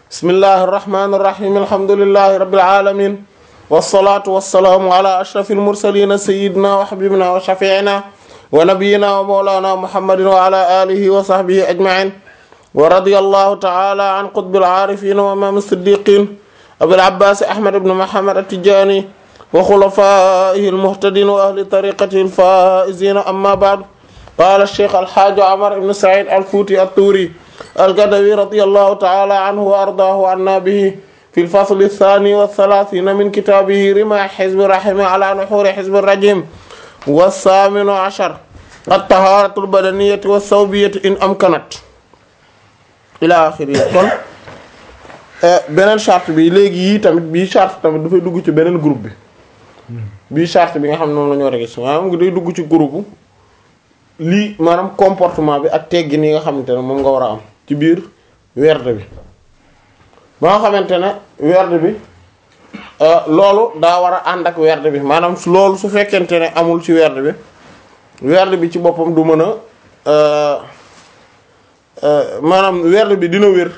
bismillahi irrahmani irrahim alhamdulilahi rabbil alamin wassalatu wassalaamu ala ashrafil mursalin sayyidina wa habibina wa shafi'ina wa nabiyyina wa mawlana muhammadin wa ala alihi wa sahbihi ajma'in wa radiyallahu ta'ala an qutbil arifin wa imam as-siddiqin abil abbas ahmad ibn muhammad at-tijani wa khulafaihi al-muhtadin wa ahli tariqatihi al-faizin amma ba'd qala ash-shaykh al-hajj umar ibn sa'id al-futi at-turi al-gadawi radiyallahu ta'ala anhu wa ardaahu anna bihi fi al-fasl ath-thani wa ath-thalathina min kitabihi rima hizb rahim ala nuhur hizb ar-rajim was-saminu ashar at-taharatu al-badaniyati was-sawbiyati in amkanat ila axiri kon beneen charte bi léegi yii tamit bii charte tamit dafay dugg ci beneen groupe bi bii charte bi nga xam ne moom la ñoo rek maanaam ngi day dugg ci groupe lii maanaam comportement bi ak teggin yi nga xamante ne moom nga war a am ci biir werd bi ba nga xamante ne werd bi loolu daa war a ànd ak werd bi maanaam loolu su fekkente ne amul ci werd bi werd bi ci boppam du mën a maanaam werd bi dina wér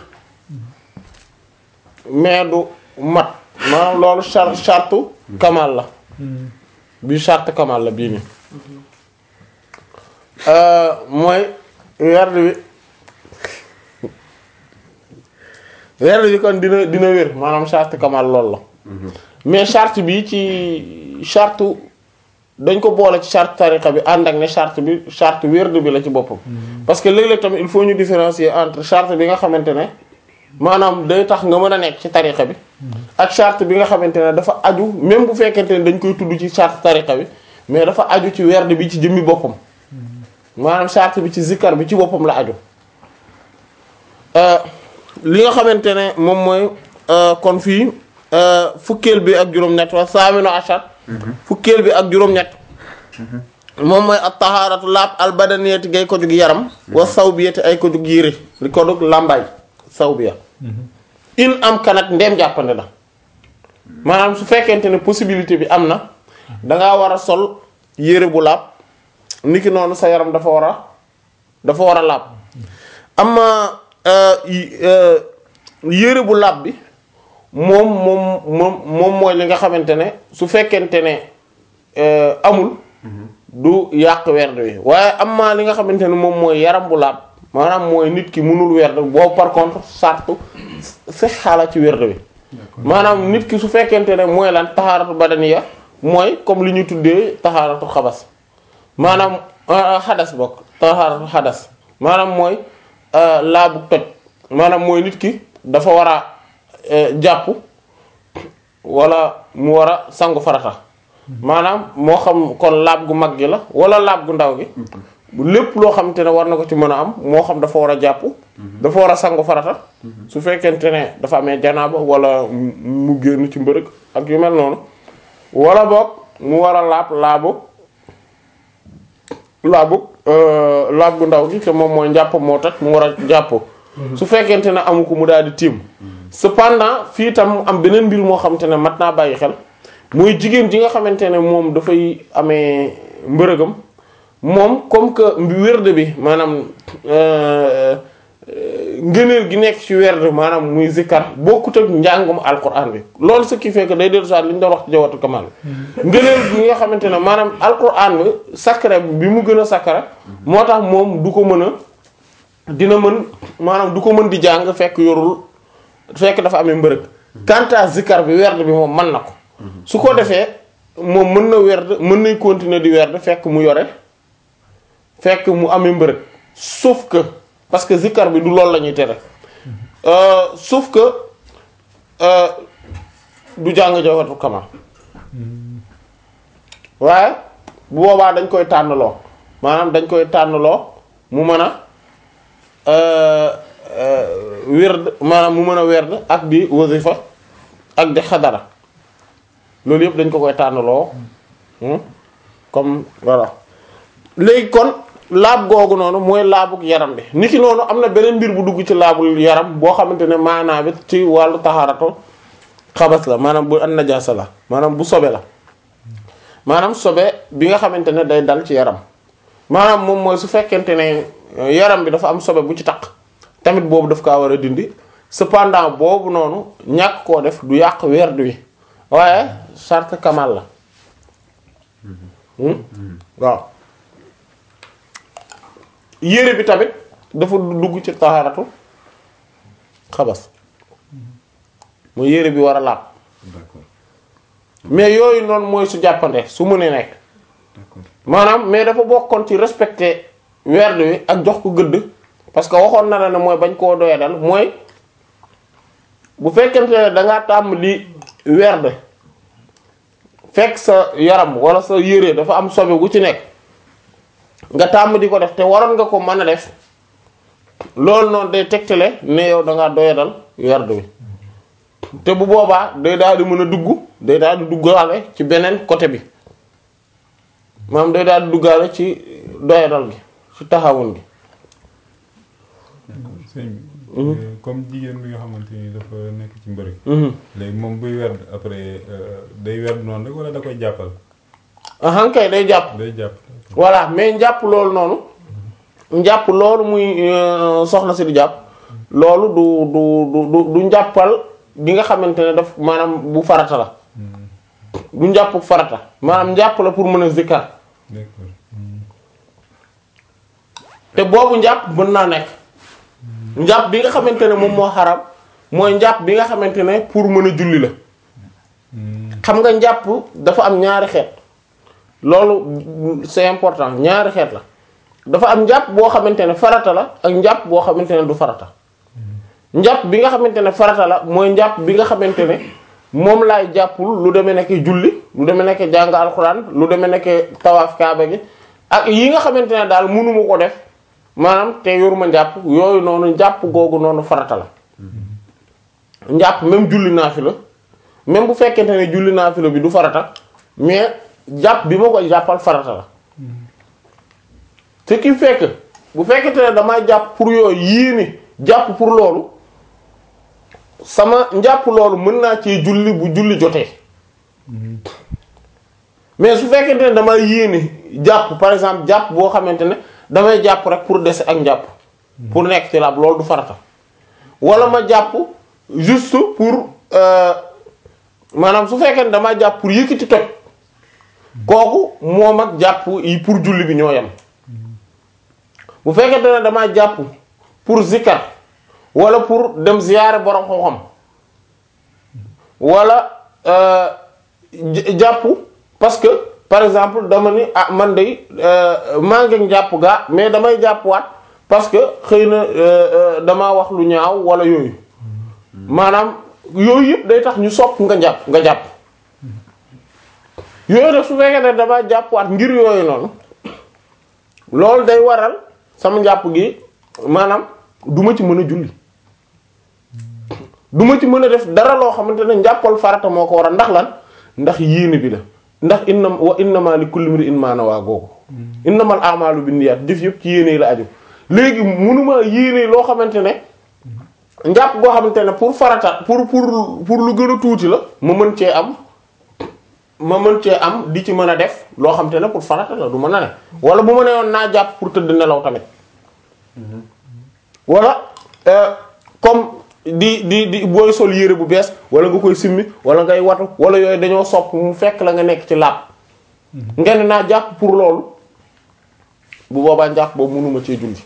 mais du mat maanaam loolu char charte kamal la bii charte kamal la bii nii mooy werd bi werd bi kon dina dina wér maanaam charte kamal loolu la mais charte bi ci charte dañ ko boole ci charte tariqa bi ànd ak ne charte bi charte werd bi la ci boppam parce que léeg-léeg tamit il faut ñu différencier entre charte bi nga xamante ne maanaam day tax nga mën a nekk ci tariqa bi ak charte bi nga xamante ne dafa aju même bu fekkente ne dañ koy tudd ci charte tariqa bi mais dafa aju ci werd bi ci jëmmi boppam maanaam charte bi ci zikkar bi ci boppam la aju li nga xamante ne moom mooy kon fii fukkeel bi ak juróom-ñett wa saamino achar fukkeel bi ak juróom-ñett moom mooy at taharatu laab al badaniyati gay ko jug yaram wa sawbiyati ay ko jug yére li ko jug làmbaay sawbiya in am kanat ndeem jàppande na maanaam su fekkente ne possibilité bi am na dangaa war a sol yére bu laab niki noonu sa yaram dafa war a dafa war a laab amma yére bu laab bi moom moom moom moom mooy li nga xamante ne su fekkente ne amul du yàq werd wi waaye amma li nga xamante ne moom mooy yaram bu laab maanaam mooy nit ki mënul werd boobu par contre sartu fex xaala ci werd wi maanaam nit ki su fekkente ne mooy lan taxaaratu badaniya mooy comme li ñu tuddee taxaaratu xabas maanaam xadas bokk taxaaratu xadas maanaam mooy laabu toj maanaam mooy nit ki dafa war a jàpp wala mu war a sangu farata maanaam moo xam kon laab gu mag gi la wala laab gu ndaw gi lépp loo xamante ne war na ko ci mën a am moo xam dafa war a jàpp dafa war a sangu farata su fekkente ne dafa amee janaaba wala mu génn ci mbërëg ak yu mel noonu wala boog mu war a laab laabu laabu laab gu ndaw gi te moom mooy njàpp moo tax mu war a jàpp su fekkente ne amu ko mu daal di tiim cependant fii tam am beneen mbir moo xamante ne mat naa bàyyi xel mooy jigéen ji nga xamante ne moom dafay amee mbërëgam moom comme que wérde bi maanaam ngëneel gi nekk ci wérde maanaam muy zikkar bokkut ak njàngum alquran bi loolu ce qui fait que day dellu soit li ñu doon wax ci jawatu kamal ngëneel gi nga xamante ne maanaam alquran bi sacré bi mu gën a sacré moo tax moom du ko mën a dina mën maanaam du ko mën di jàng fekk yorul fekk dafa amee mbërëg quant à zikkar bi wérde bi moom mën na ko su ko defee moom mën na werd mën nay continuer di werd fekk mu yore fekk mu amee mbërëg sauf que parce que zikkar bi du loolu la ñuy tere sauf que du jàng jawharatul kamal waaye bu boobaa dañ koy tànnloo maanaam dañ koy tànnloo mu mën a werd maanaam mu mën a werd ak di wasifa ak di xadara loolu yëpp dañ ko koy tànnaloo comme voilà léegi kon laab googu noonu mooy laabug yaram bi niki noonu am na beneen mbir bu dugg ci laabul yaram boo xamante ne maanaa bi ci wàllu taxaaratu xabas la maanaam bu an najaasa la maanaam bu sobe la maanaam sobe bi nga xamante ne day dal ci yaram maanaam moom mooy su fekkente ne yaram bi dafa am sobe bu ci taq tamit boobu daf kaa war a dindi cependant boobu noonu ñàkk koo def du yàq werd wi waaye charte kamal la Hmm? waaw yére bi tamit dafa dugg ci taharatu xabas mooy yére bi war a laab d'accord mais yooyu noonu mooy su jàppande su mënee nekk d'accord maanaam mais dafa bokkoon ci respecter werd wi ak jox ko gëdd parce que waxoon na la ne mooy bañ koo doya dal mooy bu fekkente ne da ngaa tàmm di werd fekk sa yaram wala sa yére dafa am sobe gu ci nekk nga tàmm di ko def te waroon nga ko mën a def loolu noonu day tegtale ne yow da ngaa doya dal werd wi te bu boobaa day daal di mën a dugg day daal di duggaale ci beneen côté bi maanaam day daal di duggaale ci doyadal gi ci taxawun gi sëñ bi comme jigéen bi nga xamante ni dafa nekk ci mbërëg léegi moom buy werd après euh, day werd noonu rek wala da koy jàppal ahan kay day jàpp day jàpp voilà mais njàpp loolu noonu njàpp loolu muy euh, soxna si di jàpp loolu du du du du du njàppal gi nga xamante ne daf maanaam bu farata la du njàpp farata maanaam njàpp la pour mën a zikkar d'accord te boobu njàpp mën naa nekk njàpp bi nga xamante ne moom moo xaram mooy njàpp bi nga xamante ne pour mën a julli la xam nga njàpp dafa am ñaari xeet loolu c'est important ñaari xeet la dafa am njàpp boo xamante ne farata la ak njàpp boo xamante ne du farata njàpp bi nga xamante ne farata la mooy njàpp bi nga xamante ne moom laay jàppul lu demee nekk julli lu demee nekk jàng alxuraan lu demee nekk tawaaf kaaba gi ak yi nga xamante ne daal mënuma ko def maanaam te yoruma njàpp yooyu noonu njàpp googu noonu farata la njàpp même julli naafila même bu fekkente ne julli naafila bi du farata mais jàpp bi ma koy jàppal farata la ce qui fait que bu fekkente ne damay jàpp pour yooyu yéene jàpp pour loolu sama njàpp loolu mën naa cee julli bu julli jotee mais su fekkente ne damay yéene jàpp par exemple jàpp boo xamante ne damay jàpp rek pour dese ak njàpp pour nekk ci laab loolu du farata wala ma jàpp juste pour euh, maanaam su fekkee ne damay jàpp pour yëkkati toj kooku moom ak jàpp yi pour julli bi ñoo yem bu fekkente ne damay jàpp pour zikar wala pour dem ziyaare borom xam-xam wala euh, j- jàpp parce que par exemple dama ni ah man de maa ngi jàpp gaa mais damay jàppwaat parce que xëy na damaa wax lu ñaaw wala yooyu maanaam yooyu yëpp day tax ñu sopp nga jàpp nga jàpp yooyu nag su fekkee ne damaa jàppwaat ngir yooyu noonu loolu day waral sama njàpp gi maanaam du ma ci mën a julli du ma ci mën a def dara loo xamante ne njàppal farata moo ko waral ndax lan ndax yéene bi la ndax inna wa innama li kulli imri'in ma nawa googu innamal a'malu binniyat jëf yëpp ci yéene la aju léegi munuma yéene loo xamante ne njàpp goo xamante ne pour farata pour pour pour lu gën a tuuti la ma mën cee am ma mën cee am di ci mën a def loo xamante ne pour farata la du mën a ne wala bu ma ne woon naa jàpp pour tëdd nelaw tamit wala euh, comme di di di booy sol yére bu bees wala nga koy simmi wala ngay watu wala yooyu dañoo sopp mu fekk la nga nekk ci laab nga ne naa jàpp pour loolu bu boobaa njàpp boobu mënuma cee julli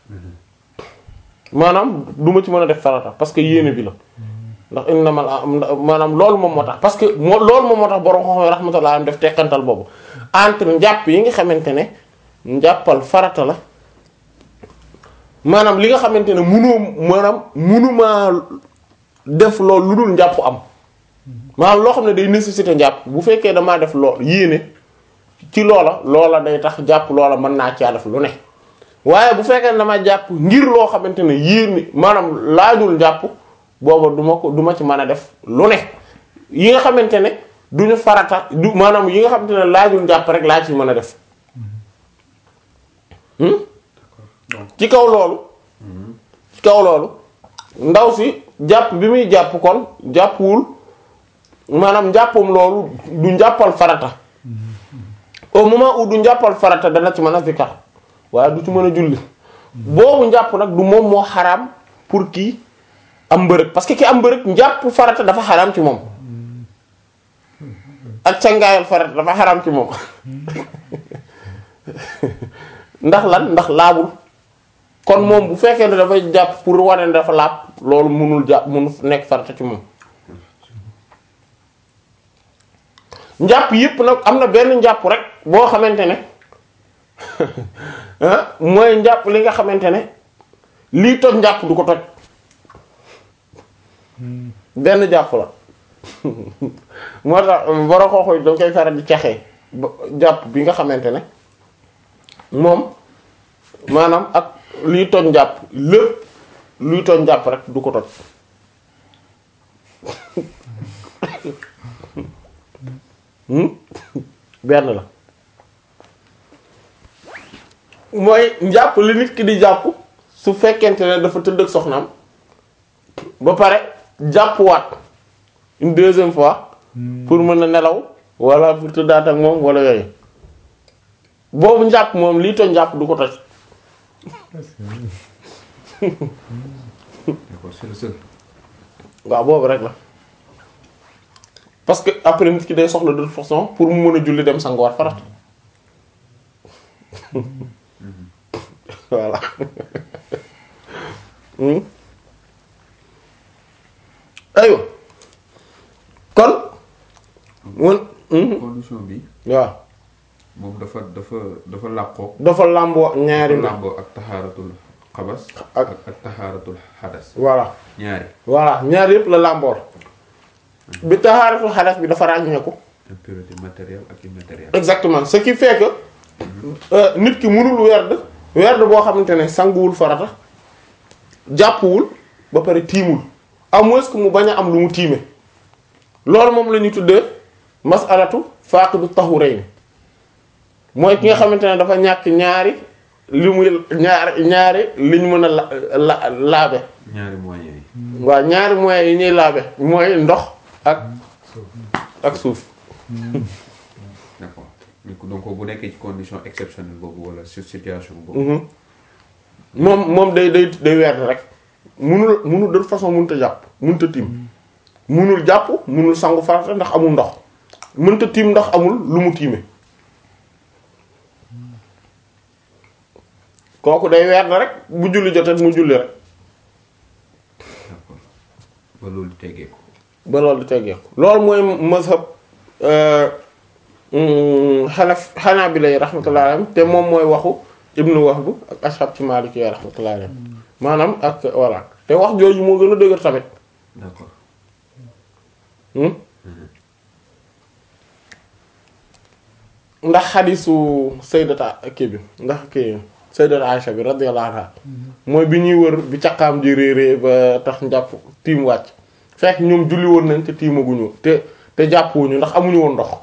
maanaam du ma ci mën a def farata parce que yéene bi la ndax innamal maanaam loolu moom moo tax parce que moo loolu moom moo tax borom xam-xam rahmatullah am def teqantal boobu entre njàpp yi nga xamante ne njàppal farata la maanaam li nga xamante ne munoo maanaam munumaa def loolu lu dul njàpp am maanaam loo xam ne day nécessité njàpp bu fekkee damaa def lool yéene ci loola loola day tax jàpp loola mën naa caa def lu ne waaye bu fekkee ne dama jàpp ngir loo xamante ne yéene maanaam laajul njàpp booba du ma ko du ma ci mën a def lu ne yi nga xamante ne duñu farata du maanaam yi nga xamante ne laajul njàpp rek laa ci mën a def hmm? ci kaw loolu ci kaw loolu ndaw si jàpp bi muy jàpp kon jàppwul maanaam njàppam loolu du njàppal farata au moment où du njàppal farata dana ci mën a zikar waaye du ci mën a julli boobu njàpp nag du moom moo xaraam pour kii am mbërëg parce que ki am mbërëg njàpp farata dafa xaraam ci moom ak cangaayal farata dafa xaraam ci moom ndax lan ndax laabul kon moom bu fekkee ne dafay jàpp pour wane ne dafa laab loolu munul jàpp munul nekk farata ci moom njàpp yépp nag am na benn njàpp rek boo xamante ne ah mooy njàpp li nga xamante ne lii toj njàpp du ko toj benn jàpp la moo tax boro xooxoy dañ koy faral di caxee ba jàpp bi nga xamante ne moom maanaam ak liy toj njàpp lépp luy toj njàpp rek du ko toj Hmm? benn la mooy njàpp li nit ki di jàpp su fekkente ne dafa tëdd ak soxnaam ba pare jàppuwaat une deuxième fois pour mën a nelaw wala pour tëddaat ak moom wala yooyu boobu njàpp moom lii toj njàpp du ko toj d'accord c'est le seul. waaw boobu rek la parce que après nit ki day soxla de toute façon pour mu mën a julli dem sanguwaat farat voilà Hmm. aywa kon mun hmm, condition bi waaw moom dafa dafa dafa làqoo. dafa làmboo ñaari dafa mbir làmboo ak taxaaratul xabas. Ak- ak ak taxaaratul xadas. voilà ñaari voilà ñaar yëpp la làmboor bi taxaaratul xadas bi dafa ràññeeku impurité matérielle ak immatérielle. exactement ce qui fait que euh, nit ki mënul werd werd boo xamante ne sanguwul farata jàppuwul ba pare tiimul à moins que mu bañ a am lu mu tiime loolu moom la ñuy tuddee masalatu faaqidu tahurayn mooy ki nga xamante ne dafa ñàkk ñaari li muy ñaari ñaari li ñu mën a la la laabe ñaari moyens yi. waaw ñaari moyens yi ñuy laabe mooy ndox ak ak suuf d'accord donc bu nekkee ci condition exceptionnelle boobu wala sur situation boobu. Mhm. moom moom day day day werd rek munul munul de toute façon mënut a jàpp mënut a tiim munul jàpp munul sangu farata ndax amul ndox mënut a tiim ndax amul lu mu tiime kooku day werd rek bu julli jotee mu julli rek d'accord ba loolu tegee ko. ba loolu di teggeeku loolu mooy mazhab xanaf xanaa bi lay rahmatullahi alayhim te moom mooy waxu ibnu Wahb ak ashab ci Maliki yi rahmatullahi alayhim maanaam ak voilà te wax jooju moo gën a dëgër tamit d'accord Hmm? ndax xadisu sayyidata kii bi ndax kii sayyidata Aisha bi radiyallahu anha mooy bi ñuy wër bi caqaam ji réerée ba tax njàpp tiim wàcc fekk ñoom julli woon nañ te tiimaguñu te te jàppuwuñu ndax amuñu woon ndox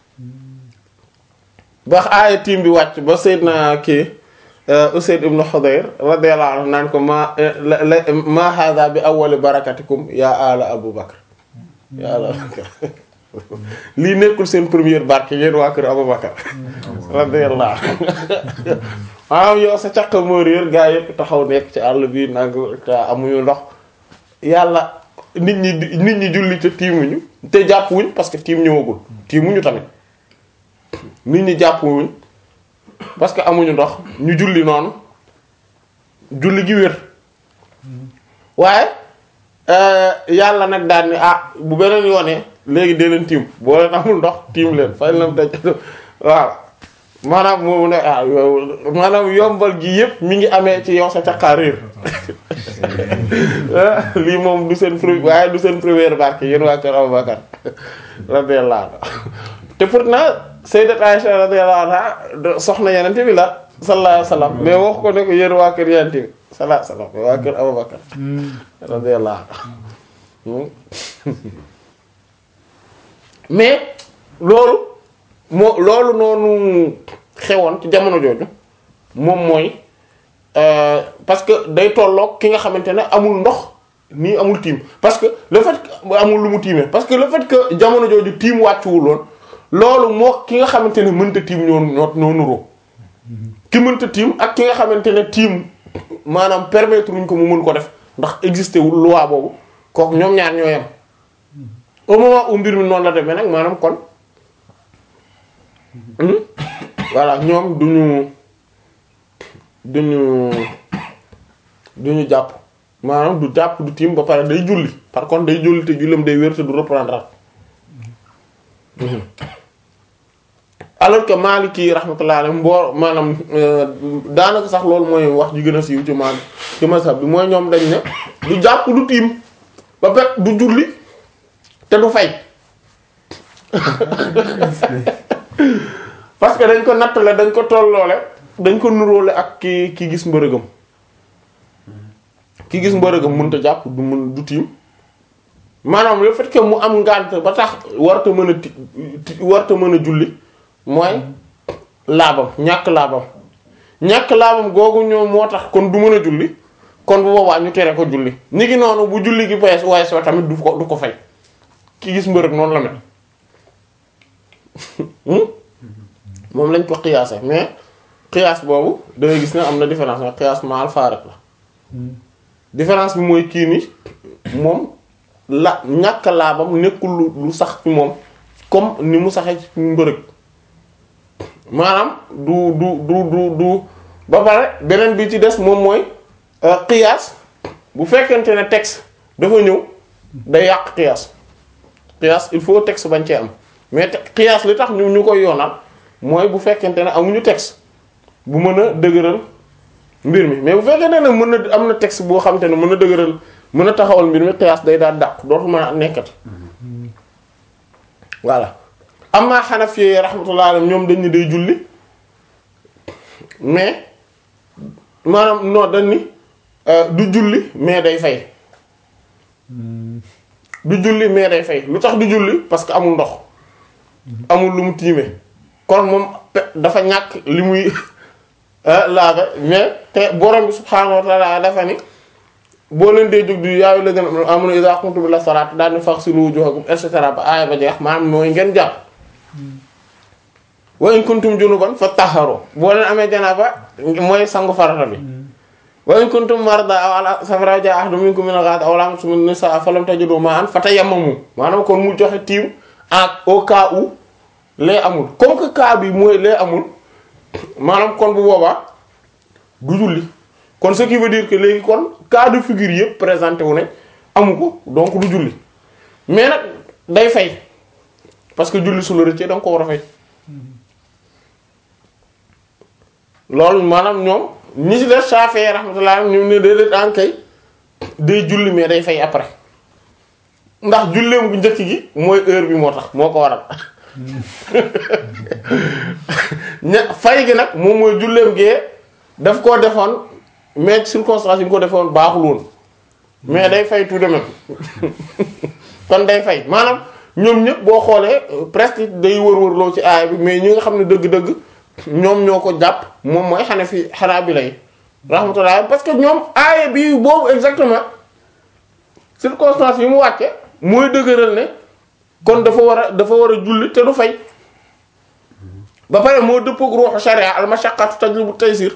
ba aaya tiim bi wàcc ba sayyidna kii Usayd ibn Hudayr radiyallahu anhu naan ko ma la la ma hadha bi awwali barakatikum ya ala Abu Bakr yàlla lii nekkul seen première barke yéen waa kër Abubakar radiyallahu maanaam yow sa caq moo réer gaa yëpp taxaw nekk ci àll bi nag te amuñu ndox yàlla nit ñi di- nit ñi julli te tiimuñu te jàppuwuñ parce que tiim ñëwagul tiimuñu tamit nit ñi jàppuwuñ parce que amuñu ndox ñu julli noonu julli gi wér waaye euh, yàlla nag daal ni ah bu beneen yoonee léegi dee leen tiim boo leen amul ndox tiim leen fay lam daj waaw maanaam moomu ne ah yow maanaam yombal gi yëpp mi ngi amee ci yow sa caqaa réer lii moom du seen premier waaye du seen première barke yéen waa kër Abubakar radiyallahu anhu te pourtant sayyidat Aisha radiyallahu anha de- soxna yenente bi la sallallahu alayhi wasallam mais wax ko ne ko yéen waa kër yenente bi sallallahu alayhi wasallam mais waa kër Abubakar radiyallahu anhu mais loolu moo loolu noonu xewoon ci jamono jooju moom mooy euh, parce que day tolloog ki nga xamante ne amul ndox nii amul tiim parce que le fait que amul lu mu tiimee parce que le fait que jamono jooju tiim wàccuwul woon loolu moo ki nga xamante ne mënta tiim ñoo ñoo ñoo nuroo ki mënta tiim ak ki nga xamante ne tiim maanaam permettre luñ ko mu mën ko def ndax existé wul loi boobu kooku ñoom ñaar ñoo yem au moment où mbir mi noonu la demee nag maanaam kon hmm, voilà ñoom duñu duñu duñu jàpp maanaam du jàpp du tiim ba pare day julli par contre day julli te jullam day wér te du reprendre alors que Maliki rahmatullah alayhi mboor maanaam euh, daanaka sax loolu mooy wax ji gën a siiw ci maal ci mazhab bi mooy ñoom dañ ne du jàpp du tiim ba pare du julli te du fay parce que dañ ko nattale dañ ko tolloole dañ ko nuróole ak ki ki gis mbërëgam ki gis mbërëgam mënut a jàpp du mën du tiim maanaam le fait que mu am ngànt ba tax warta mën a ti ti- warta mën a julli mooy laabam ñàkk laabam ñàkk laabam googu ñoom moo tax kon du mën a julli kon bu boobaa ñu tere ko julli ni ki noonu bu julli gi pees waaye soo tamit du ko du ko fay ki gis mbërëg noonu la mel Hmm? moom lañ ko xiyaase mais xiyaas boobu da ngay gis ne am na différence mais xiyaas maal faarek la différence bi mooy kii ni moom la ñàkk laabam nekkul lu lu sax ci moom comme ni mu saxee ci mbërëg maanaam du du du du du ba pare beneen bi ci des moom mooy euh, qiyaas bu fekkente ne texte dafa ñëw day yàq qiyaas qiyaas il faut texte bañ cee am mais te qiyaas li tax ñu ñu koy yoonal mooy bu fekkente ne amuñu texte bu mën a dëgëral mbir mi mais bu fekkente ne mën na am na texte boo xam te ne mën na dëgëral mën a taxawal mbir mi qiyaas day daal dàq dootu mën a nekkati voilà amma Hanafi rahmatullah alayhim ñoom dañ ni day julli mais maanaam non dañ ni euh, du julli mais day fay du julli mais day fay lu tax du julli parce que amul ndox amul lu mu tiime kon moom pe- dafa ñàkk li muy euh, laabe mais te borom bi subhaanahu wa ta'ala dafa ni boo leen dee jóg di yaayu la gën a amuna iza qumtum ila salaat daal ni faghsilu wujuhakum et cetera ba aaya ba jeex maanaam mooy ngeen jàpp wa in kuntum junuban fatahharu boo leen amee janaaba mooy sangu farata bi wa in kuntum marda aw ala safarin aw jaa ahadun minkum min al-gha'it aw lamastum an-nisaa falam tajidu ma'an fatayammamu maanaam kon mu joxe tiim ak au cas où lee amul comme que cas bi mooy lee amul maanaam kon bu boobaa du julli kon ce qui veut dire que léegi kon cas de figure yëpp présenté wu ne amu ko donc du julli mais nag day fay parce que julli su la rëccee da nga ko war a fay loolu maanaam ñoom ñi ci def Shafi'i rahmatullah ñu ne déedéet ankay day julli mais day fay après ndax julleem bu njëkk gi mooy heure bi moo tax moo ko waral ña fay gi nag moom mooy julleem gee daf koo defoon mais circonstance yi nga ko defoon baaxul woon mais day fay tout de même kon day fay maanaam ñoom ñëpp boo xoolee euh, presque day wër-wërloo ci aaya bi mais ñi nga xam ne dëgg-dëgg ñoom ñoo ko jàpp moom mooy xane fi xanaa bi lay rahmatullah parce que ñoom aaya bi boobu exactement circonstance yi mu wàcce mooy dëgëral ne kon dafa war a dafa war a julli te du fay ba pare moo dëppook ruuxu sharia al mashaqqatu tajlibu taysir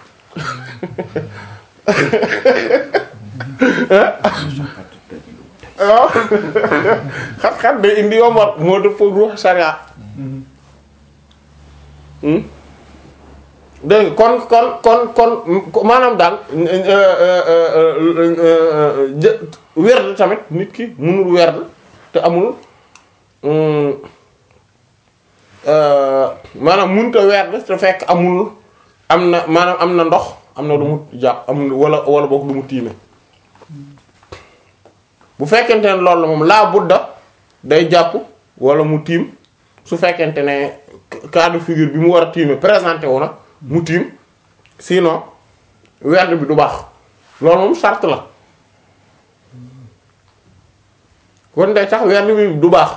waaw xat-xat day indi yombal moo dëppook ruuxu sharia Hmm? dégg nga kon kon kon kon maanaam daal jë werd tamit nit ki mënul werd te amul hum, euh, maanaam mënut a werd te fekk amul am na maanaam am na ndox am na lu mu jàpp am wala wala boog lu mu tiime bu fekkente ne loolu la moom laa budda day jàpp wala mu tiim su fekkente ne cas de figure bi mu war a tiime présenté wu na mu tiim sinon werd bi du baax loolu moom charte la kon day tax werd bi du baax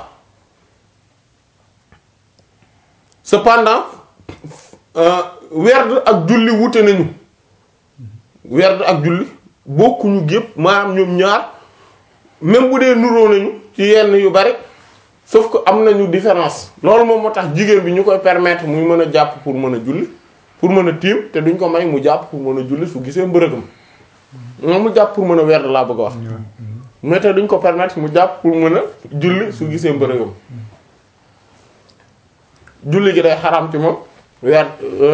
cependant euh, werd ak julli wute nañu werd ak julli bokkuñu gépp maanaam ñoom ñaar même bu dee nuroo nañu ci yenn yu bari sauf que am nañu différence loolu moom moo tax jigéen bi ñu koy permettre muy mën a jàpp pour mën a julli pour mën a tiim te duñ ko may mu jàpp pour mën a julli su gisee mbërëgam moom mu jàpp pour mën a werd laa bëgg a wax ñoom mais tey duñ ko permettre mu jàpp pour mën a julli su gisee mbërëgam julli gi day xaram ci moom weer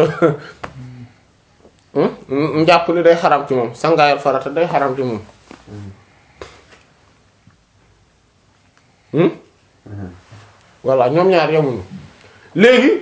njàpp li day xaram ci moom sangaayal farata day xaram ci moom hmm voilà ñoom ñaar yemuñu léegi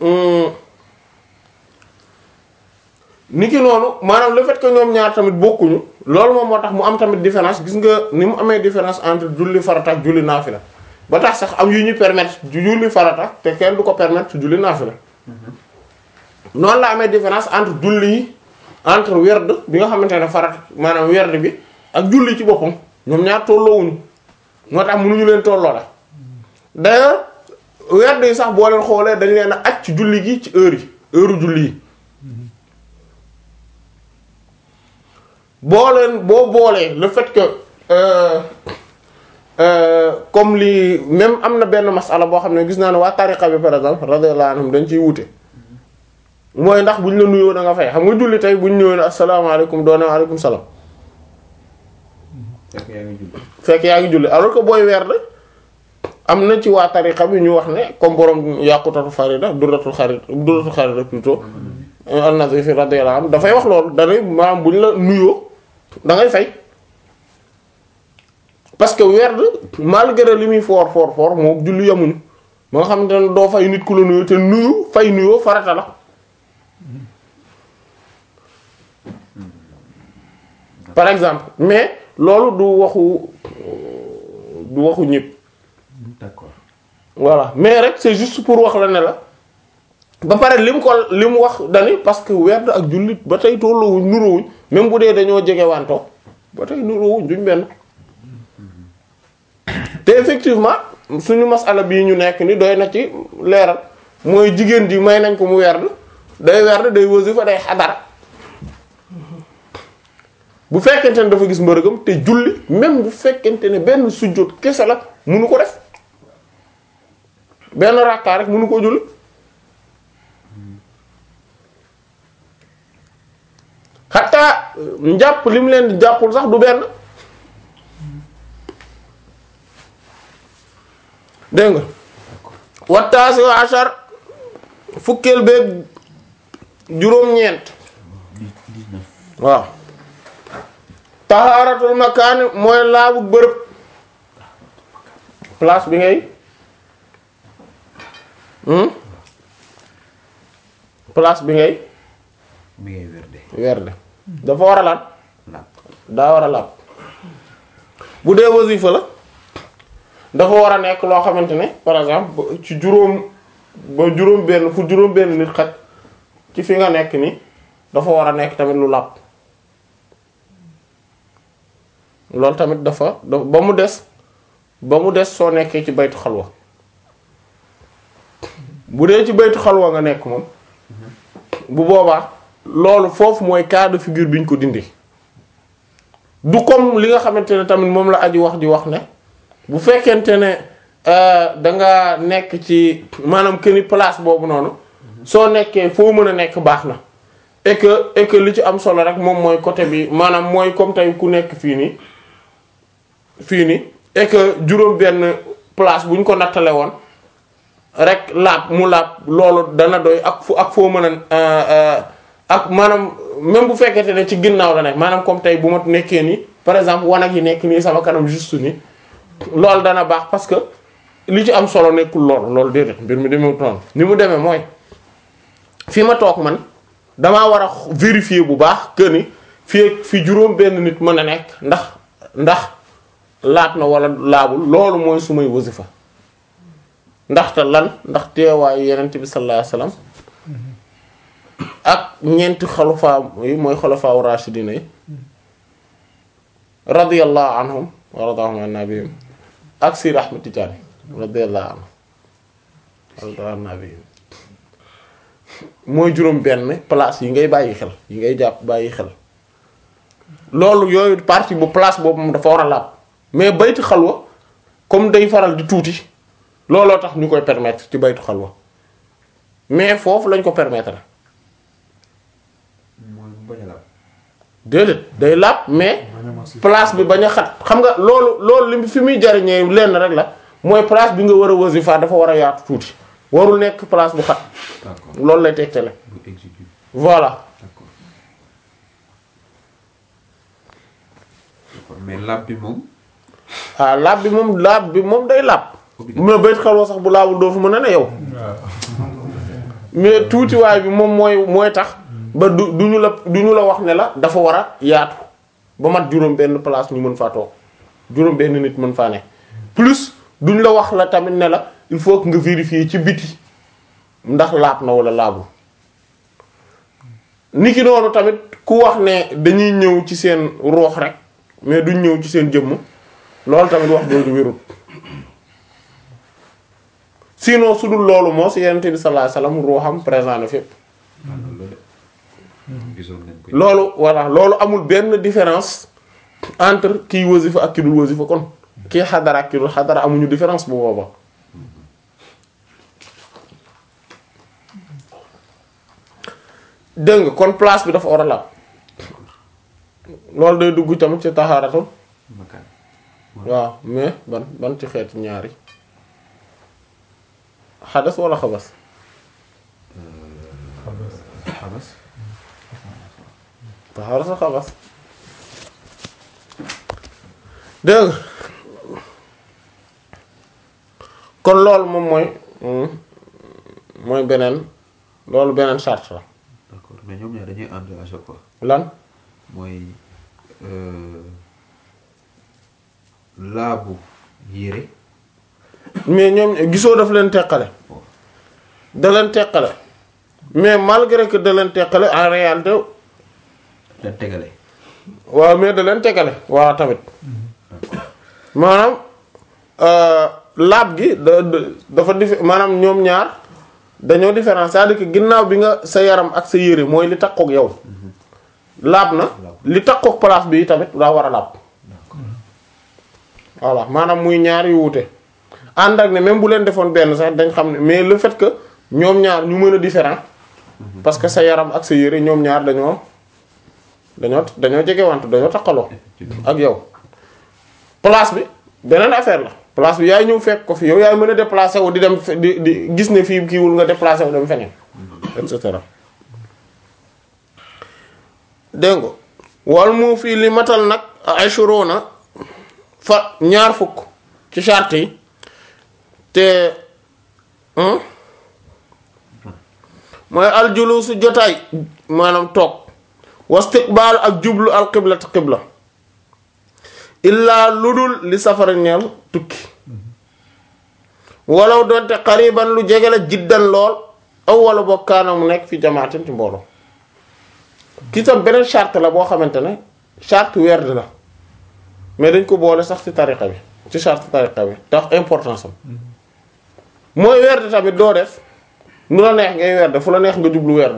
ni ki noonu maanaam le fait que ñoom ñaar tamit bokkuñu loolu moom moo tax mu am tamit différence gis nga ni mu amee différence entre julli farata ak julli naafila ba tax sax am yu ñu permettre julli farata te kenn du ko permettre julli naafila noonu la amee différence entre julli yi entre werd bi nga xamante ne farata maanaam werd bi ak julli ci boppam ñoom ñaar tolloowuñu moo tax mënuñu leen tolloo la d'ailleurs werd yi sax boo leen xoolee dañ leen a aj ci julli gi ci heure yi heure julli yi boo leen boo boolee le fait que euh, euh, comme li même am na benn masala boo xam ne gis naa ne waa tariqa bi par exemple radiyallahu anhum dañ ciy wute mooy ndax buñ la nuyoo da nga fay xam nga julli tey buñ ñëwee ne asalaamaaleykum doone waaleykum salaam fekk yaa ngi julli fekk yaa ngi julli alors que booy weer de am na ci waa tariqa bi ñu wax ne comme borom yàqutatu farida duratul xarit duratul xarida plutôt an-Nazifi fi radiyallahu anhu dafay wax loolu danay maanaam buñ la nuyoo da ngay fay parce que werd malgré li muy foor foor foor moo julli yamuñu ba nga xamante ne doo fay nit ku la nuyu te nuyu fay nuyoo farata la par exemple mais loolu du waxu du waxu ñépp d'accord voilà mais rek c'est juste pour wax la ne la ba pare li mu ko li mu wax dani parce que werd ak jullit ba tey tolloowuñ nuroowuñ même bu dee dañoo jege wanto ba tey nuroowuñ duñ benn te effectivement suñu masala bii ñu nekk ni doy na ci leeral mooy jigéen ji may nañ ko mu werd day werd day wasifa day xadara bu fekkente ne dafa gis mbërëgam te julli même bu fekkente ne benn sujjóot kese la munu ko def benn rakkaa rek munu ko julli xataa njàpp li mu leen di jàppul sax du benn dégg nga wattaasi wa ashar fukkeel beeg juróom-ñeent waaw tahaaratul makaani mooy laabu bërëb place bi ngay hmm place bi ngay mi ngay werde werde dafa war a laat laab daa war a laab bu dee wasifa la dafa war a nekk loo xamante ne par exemple ba- ci juróom ba juróom benn fu juróom benn nit xaj ci fi nga nekk ni dafa war a nekk tamit lu laab loolu tamit dafa da ba mu des ba mu des soo nekkee ci baytu xalwa bu dee ci baytu xalwa nga nekk moom bu boobaa loolu foofu mooy cas de figure bi ñu ko dindi du comme li nga xamante ne tamit moom la aji wax ji wax ne bu fekkente ne euh, da nga nekk ci maanaam que ni place boobu noonu soo nekkee foo mën a nekk baax na et que et que li ci am solo rek moom mooy côté bi maanaam mooy comme tey ku nekk fii nii fii nii et que juróom benn place bu ñu ko nattale woon rek laab mu laab loolu dana doy ak fu ak foo mën a euh, euh, ak maanaam même bu fekkente ne ci ginnaaw la nekk maanaam comme tey bu ma nekkee nii par exemple wanag yi nekk nii sama kanam juste nii loolu dana baax parce que li ci am solo nekkul lool loolu déedéet mbir mi demee noonu ni mu demee mooy fi ma toog man damaa war a vérifier bu baax que ni fii ak fi juróom benn nit mën a nekk ndax ndax laat na wala laabul loolu mooy su may wasifa ndaxte lan ndax teewaayu yenent bi sallallahu alayhi wasallam ak ñeenti xalafaa yi mooy xalafaa rashidina yi radiyallahu anhum wa radahum an nabiyim ak Sir Ahmed Tidiane radiyallahu anhu radiyallahu an nabiyim mooy juróom benn place yi ngay bàyyi xel yi ngay jàpp bàyyi xel loolu yooyu partie bu place boobu moom dafa war a laab mais baytu xalwa comme day faral di tuuti looloo tax ñu koy permettre ci baytu xalwa mais foofu lañ ko permettre mooy mu bañ a laab déedéet day laab mais bañ a massif. place bi bañ a xat xam nga loolu loolu li fi muy jariñee lenn rek la mooy place bi nga war a wasifa dafa war a yaatu tuuti warul nekk place bu xat d'accord loolu lay tegtale bu exécutif voilà d'accord d'accord mais laab bi moom ah laab bi moom laab bi moom day laab obligatoire mais bayt xalwa sax bu laabul doo fa mën a ne yow waaw mais tuutiwaay bi moom mooy mooy tax ba du du ñu la du ñu la wax ne la dafa war a yaatu ba mat juróom benn place ñu mën faa toog juróom benn nit mën faa ne plus duñ la wax la tamit ne la il faut que nga vérifier ci biti ndax laab na wala laabul niki noonu tamit ku wax ne dañuy ñëw ci seen roox rek mais duñ ñëw ci seen jëmm loolu tamit wax jooju wérul sinon su dul loolu moo si yonent bi sallallahu alayhi wasallam ruuxam présent na fépp ah loolu la de gisoon nañ ko loolu voilà loolu amul benn différence entre kiy wasifa ak ki dul wasifa kon kii xadara ak ki dul xadara amuñu différence bu booba dégg nga kon place bi dafa war a laab loolu day dugg tamit ci taxaaratul makaan waaw mais ban ban ci xeeti ñaari xadas wala xabas xabas taxaara sa xabas dégg nga kon loolu moom mooy mm, mooy beneen loolu beneen charte la d'accord mais ñoom ñaar dañuy ànd à chaque fois lan mooy euh, laabu yére mais ñoom gisoo daf leen teqale bon da leen teqale mais malgré que da leen teqale en réalité dañ tegale waaw mais da leen teqale waaw tamit maanaam euh, laab gi da da- dafa dif maanaam ñoom ñaar dañoo différence c'est-à-dire que ginnaaw bi nga sa yaram ak sa yére mooy li takkook yow laab na li takkook place bi tamit daa war a laab voilà maanaam muy ñaar yu wuute ànd ak ne même bu leen defoon benn sax dañ xam ne mais le fait que ñoom ñaar ñu mën a différent parce que sa yaram ak sa yére ñoom ñaar dañoo dañoo dañoo jegewante dañoo takkaloo effectivement ak yow place bi beneen affaire la place bi yaay ñëw fekk ko fi yow yaay mën a déplacer wu di dem fe- di di gis ne fii kiiwul nga déplacer wu dem feneen et cetera dégg nga wal mu fii li matal nag ashruna fa ñaar fukk ci charte yi te hmm? mooy aljulusu jotaay maanaam toog wastiqbaal ak jublu al qibla te qibla illaa ludul li safara ñeel tukki walaw doonte xariban lu jege la jiddan lool aw wala bokkaana mu nekk fi jamaatin ci mbooloo ki tam beneen charte la boo xamante ne charte werd la mais dañ ko boole sax ci tariqa bi ci charte tariqa bi tax importance am mooy werd tamit doo def nu la neex ngay werd fu la neex nga jublu werd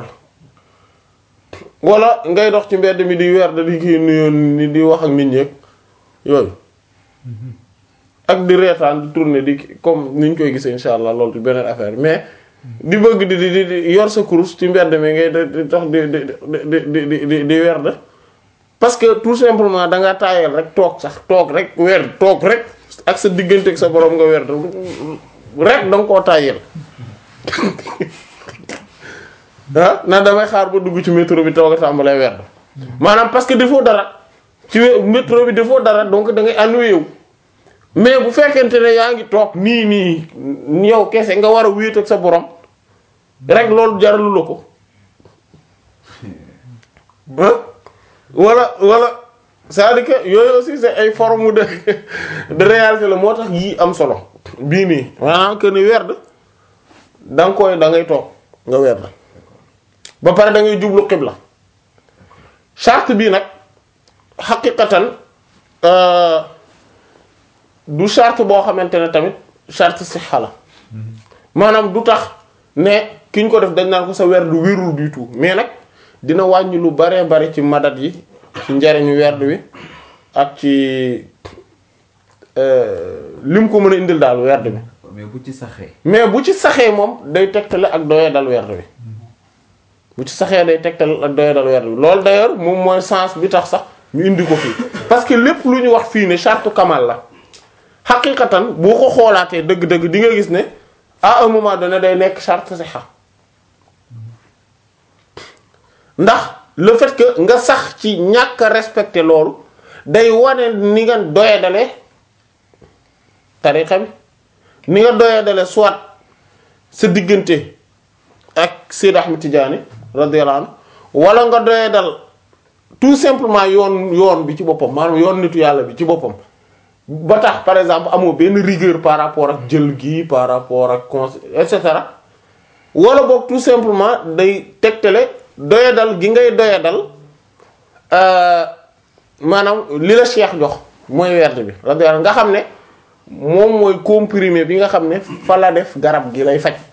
wala ngay dox ci mbedd mi di werd di kii nuyoo ni di wax ak nit ñi ak yooyu ak di reetaan di tourner di comme ni ñu koy gisee insha allah loolu di beneen affaire mais di bëgg di di di yor sa kurus ci mbedd mi ngay di di dox di di di di di di di werd parce que tout simplement da ngaa taayal rek toog sax toog rek werd toog rek ak sa diggante ak sa borom nga werd rek da nga koo taayal ah na damay xaar ba dugg ci métro bi toog a tàmbalee werd maanaam parce que defoo dara ci we- métro bi defoo dara donc da ngay ennuyé wu mais bu fekkente ne yaa ngi toog nii nii yow kese nga war a wéet ak sa borom rek loolu jaralu la ko ah wala wala c'est-à-dire que yooyu aussi c'est ay forme de de réalité la moo tax yii am solo bii nii maanaam que ni werd da nga koy da ngay toog nga werd ba pare da ngay jublu xibla charte bii nag xaqiqatan euh, du charte boo xamante ne tamit charte sixa la maanaam du tax ne ki ñu ko def dañ naan ko sa werd wérul du tout mais nag dina wàññi lu baree bari ci madat yi ci njariñu werd wi ak ci euh, lim ko mën a indil daal werd bi mais bu ci saxee mais bu ci saxee moom day tegtale ak doye dal werd wi bu ci saxee day tegtal ak doyadal werd bi loolu d'ailleurs moom mooy sens bi tax sax ñu indi ko fii parce que lépp lu ñu wax fii ne charte kamal la xaqiqatan boo ko xoolaatee dëgg-dëgg di nga gis ne à un moment donné day nekk charte sixa ndax le fait que nga sax ci ñàkk a respecter loolu day wane ni nga doyadale tariqa bi ni nga doyadale soit sa diggante ak Seyd Ahmed Tidiane radiyallahu anhu wala nga doyadal tout simplement yoon yoon bi ci boppam maanaam yoon nitu yàlla bi ci boppam ba tax par exemple amoo benn rigueur par rapport ak jël gi par rapport ak con et cetera wala boog tout simplement day tegtale doyadal gi ngay doyadal maanaam li la cheikh jox mooy werd bi radiyallahu nga xam ne moom mooy comprimé bi nga xam ne fa la def garab gi lay faj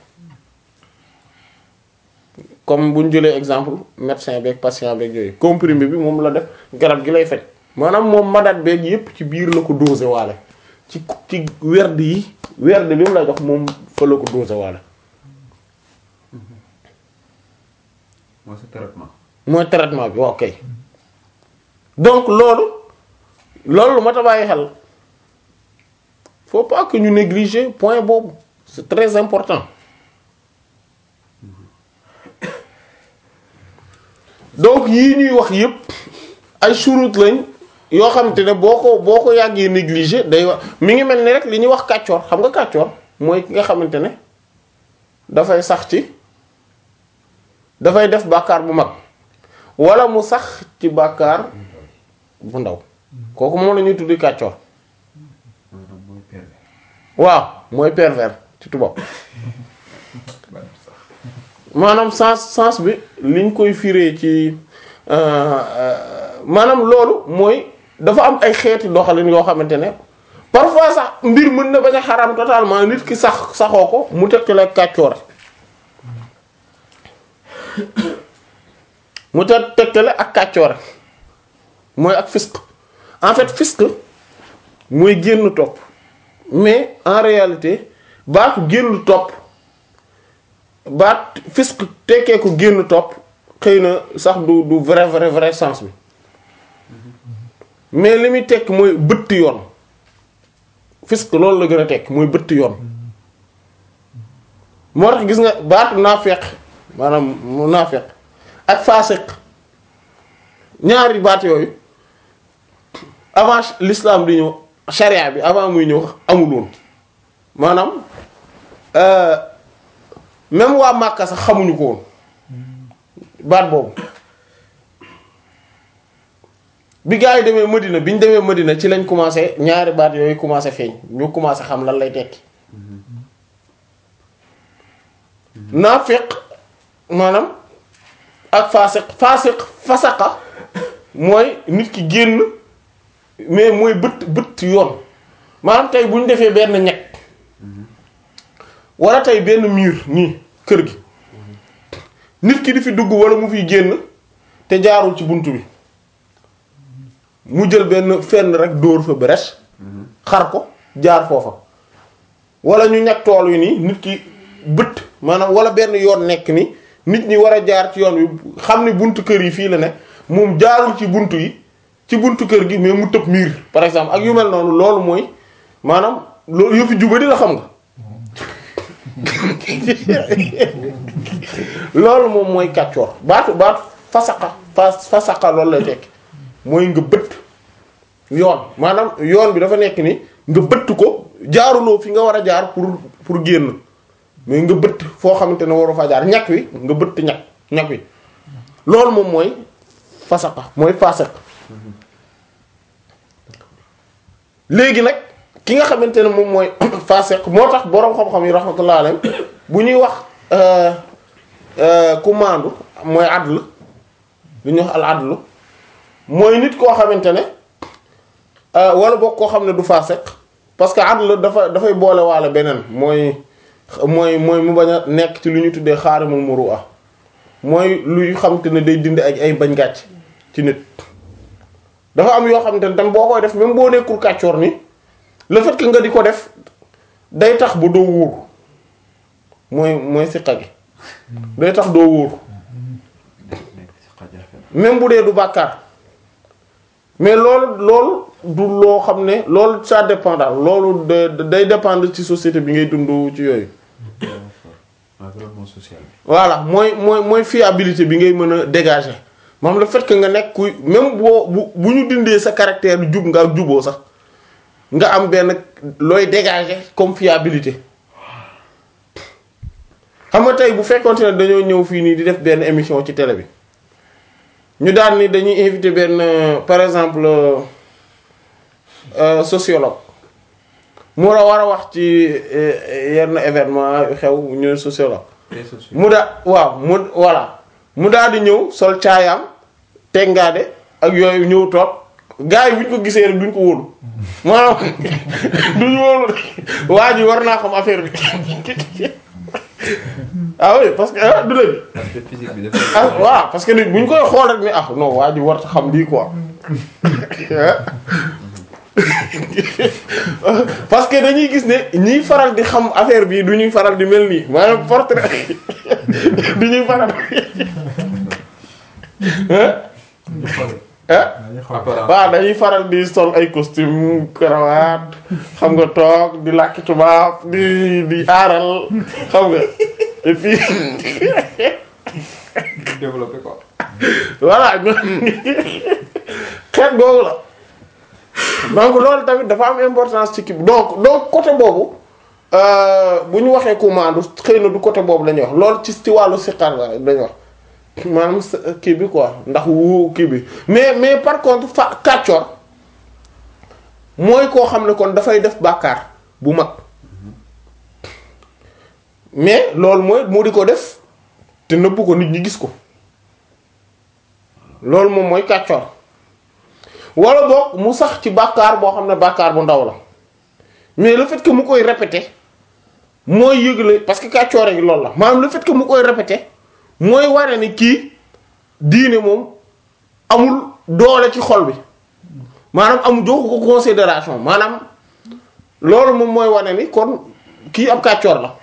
comme bu ñu jëlee exemple médecin beeg patient beeg yooyu comprimé bi moom la def garab gi lay faj maanaam moom madat beeg yépp ci biir la ko dosé waale ci ci werd yi werd bi mu la jox moom fa la ko dosé waale mooy sa traitement. mooy traitement bi waaw kay donc loolu loolu lu mat a bàyyi xel faut pas que ñu négliger point boobu c'est très important donc yii ñuy wax yépp ay shurut lañ yoo xamante ne boo ko boo ko yàggee négliger day wax mi ngi mel ni rek li ñuy wax kàccoor xam nga kàccoor mooy ki nga xamante ne dafay sax ci dafay def bàkkaar bu mag wala mu sax ci bàkkaar bu ndaw kooku moom la ñuy tuddi kàccoor maanaam mooy pervers. waaw mooy pervers ci tubaab maanaam sens sens bi liñ koy firee ci maanaam loolu mooy dafa am ay xeeti doxalin yoo xamante ne parfois sax mbir mën na bañ a xaram totalement nit ki sax saxoo ko mu tekki la kàccoor mu te tegtale ak kàccoore mooy ak fisq en fait fisq mooy génn topp mais en réalité baatu génn topp baat fisq tekkee ko génn topp xëy na sax du du vrai vrai vrai sens bi mais li muy tekk mooy bëtt yoon fisq loolu la gën a tekk mooy bëtt yoon moo tax gis nga baatu naafeq maanaam mu naafeq ak faasiq ñaari baat yooyu avant l'islam di ñëw charia bi avant muy ñëw amul woon maanaam même waa Màkka sax xamuñu ko woon baat boobu bi gaa yi demee Medina bi ñu demee Medina ci lañ commencé ñaari baat yooyu commencé feeñ ñu commencé xam lan lay tekki naafeq maanaam ak faasiq faasiq fasaqa mooy nit ki génn mais mooy bët bët yoon maanaam tey bu ñu defee benn ñeg wala tey benn mur nii kër gi nit ki di fi dugg wala mu fiy génn te jaarul ci bunt bi mu jël benn fenn rek dóor fa brèche xar ko jaar foofa wala ñu ñag tool yi nii nit ki bët maanaam wala benn yoon nekk ni nit ñi war a jaar ci yoon wi xam ne buntu kër yi fii la ne moom jaarul ci buntu yi ci buntu kër gi mais mu tëb miir par exemple ak yu mel noonu loolu mooy maanaam loolu yëfi jubadi la xam nga loolu moom mooy kàccoor baatu baatu fasaqa fa fasaqa loolu lay tekki mooy nga bëtt yoon maanaam yoon bi dafa nekk ni nga bëtt ko jaaruloo fi nga war a jaar pour pour génn mais nga bëtt foo xamante ne waru fa jaar ñag wi nga bëtt ñag ñag wi loolu moom mooy fasaqa mooy fasaq léegi nag ki nga xamante ne moom mooy fasaq moo tax boroom xam-xam yi rahmatullah alayhi bu ñuy wax ku maandu mooy adl lu ñuy wax al adlu mooy nit koo xamante ne wala boog koo xam ne du fasaq parce que adl dafa dafay boole waale beneen mooy mooy mooy mu bañ a nekk ci lu ñu tuddee xaarimul muru'a mooy luy xamante ne day dindi ak ay bañ gàcc ci nit dafa am yoo xamante ne tam boo koy def même boo nekkul kàccoor ni le fait que nga di ko def day tax ba doo wóor mooy mooy siqa gi day tax doo wóor même bu dee du bàkkaar mais loolu loolu du loo xam ne loolu ça dépend daal loolu de de- day dépendre ci société bi ngay dund ci yooyu environnement social bi. voilà mooy mooy mooy fiabilité bi ngay mën a dégager maanaam le fait que nga nekk kuy même boo bu bu ñu dindee sa caractère jub nga ak juboo sax nga am benn looy dégager comme fiabilité xam nga tey bu fekkonte ne dañoo ñëw fii nii di def benn émission ci télé bi ñu daan ni dañuy invité benn euh, par exemple euh, euh, sociologue mu la war a wax ci euh, yenn événement yu xew ñu sociologue très social. mu daa waaw mu voilà mu daal di ñëw sol caayaam tengaade ak yooyu ñëw toog gars yi bu ñu ko gisee rek duñ ko wóolu maanaam duñ wóolu waa ji war naa xam affaire bi ah oui parce que ah du dëgg aspect physique bi dafa. ah waaw parce que nit bu ñu koy xool rek ni ah non waa ji war ta xam lii quoi parce que dañuy gis ne ñiy faral di xam affaire bi du ñuy faral di mel nii maanaam portrait du ñuy faral ah ah dañuy xool apparence. waaw dañuy faral di sol ay costume cravate xam nga toog di làkki tubaab di di aaral xam nga et puis développé quoi. voilà xeet googu la donc loolu tamit dafa am importance ci kii bi donc donc côté boobu euh, bu ñu waxee commande xëy na du côté boobu la ñuy wax loolu ci ci wàllu siqar la dañuy wax maanaam sa- kii bi quoi ndax wu kii bi mais mais par contre fa kàccoor mooy koo xam ne kon dafay def bàkkaar bu mag mais loolu mooy mu di ko def te nëbbu ko nit ñi gis ko loolu moom mooy kàccoor wala boog mu sax ci bàkkaar boo xam ne bàkkaar bu ndaw la mais le fait que mu koy répéter mooy yëgle parce que kàccoor gi loolu la maanaam le fait que mu koy répéter mooy wane ni kii diine moom amul doole ci xol bi maanaam amul joxu ko considération maanaam loolu moom mooy wane ni kon kii ab kàccoor la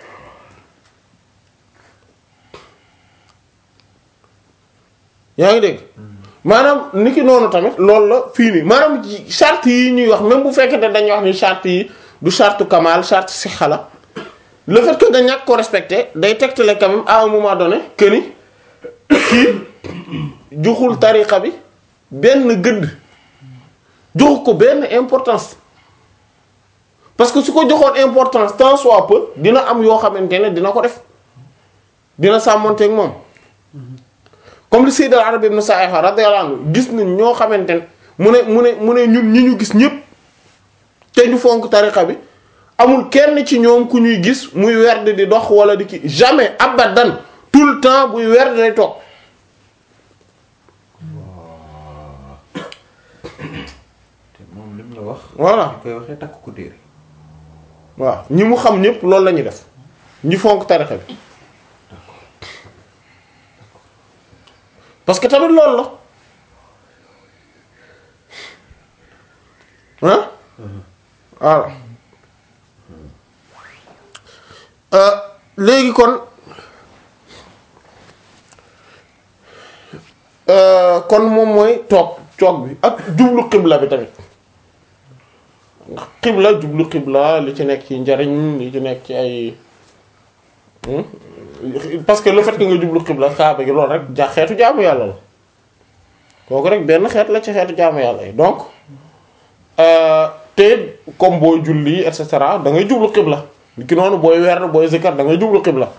yaa ngi dégg maanaam niki noonu tamit loolu la fii nii maanaam ci charte yi ñuy wax même bu fekkee ne dañuy wax ni charte yi du charte kamal charte sixa la le fait que nga ñàkk ko respecté day tegtale quand même à un moment donné que ni kii joxul tariqa bi benn gëdd joxu ko benn importance parce que su ko joxoon importance tant soit peu dina am yoo xamante ne dina ko def dina sàmmonteeg moom comme li Sayyid al-Arabi ibn Sa'ih radiyallahu anhu gis nañ ñoo xamante ne mu ne mu ne mu ne ñun ñi ñu gis ñëpp te ñu fonk tariqa bi amul kenn ci ñoom ku ñuy gis muy werd di dox wala di ki jamais abadan tout le temps buy werd day toog te moom lim la wax. voilà ñu koy waxee takk ko téere. waaw ñi mu xam ñëpp loolu la ñuy def ñi fonk tariqa bi parce que tamit loolu la ah voilà Euh, léegi kon euh, kon moom mooy toog toog bi ak jublu xibla bi tamit ndax xibla jublu xibla li ci nekk ci njariñ li ci nekk ci ay hmm? parce que le fait que nga jublu xibla kaaba gi loolu rek ja xeetu jaamu yàlla la kooku rek benn xeet la ci xeetu jaamu yàlla yi donc euh, te comme booy julli et cetera da ngay jublu xibla ki noonu booy weer booy zikar da ngay jublu xibla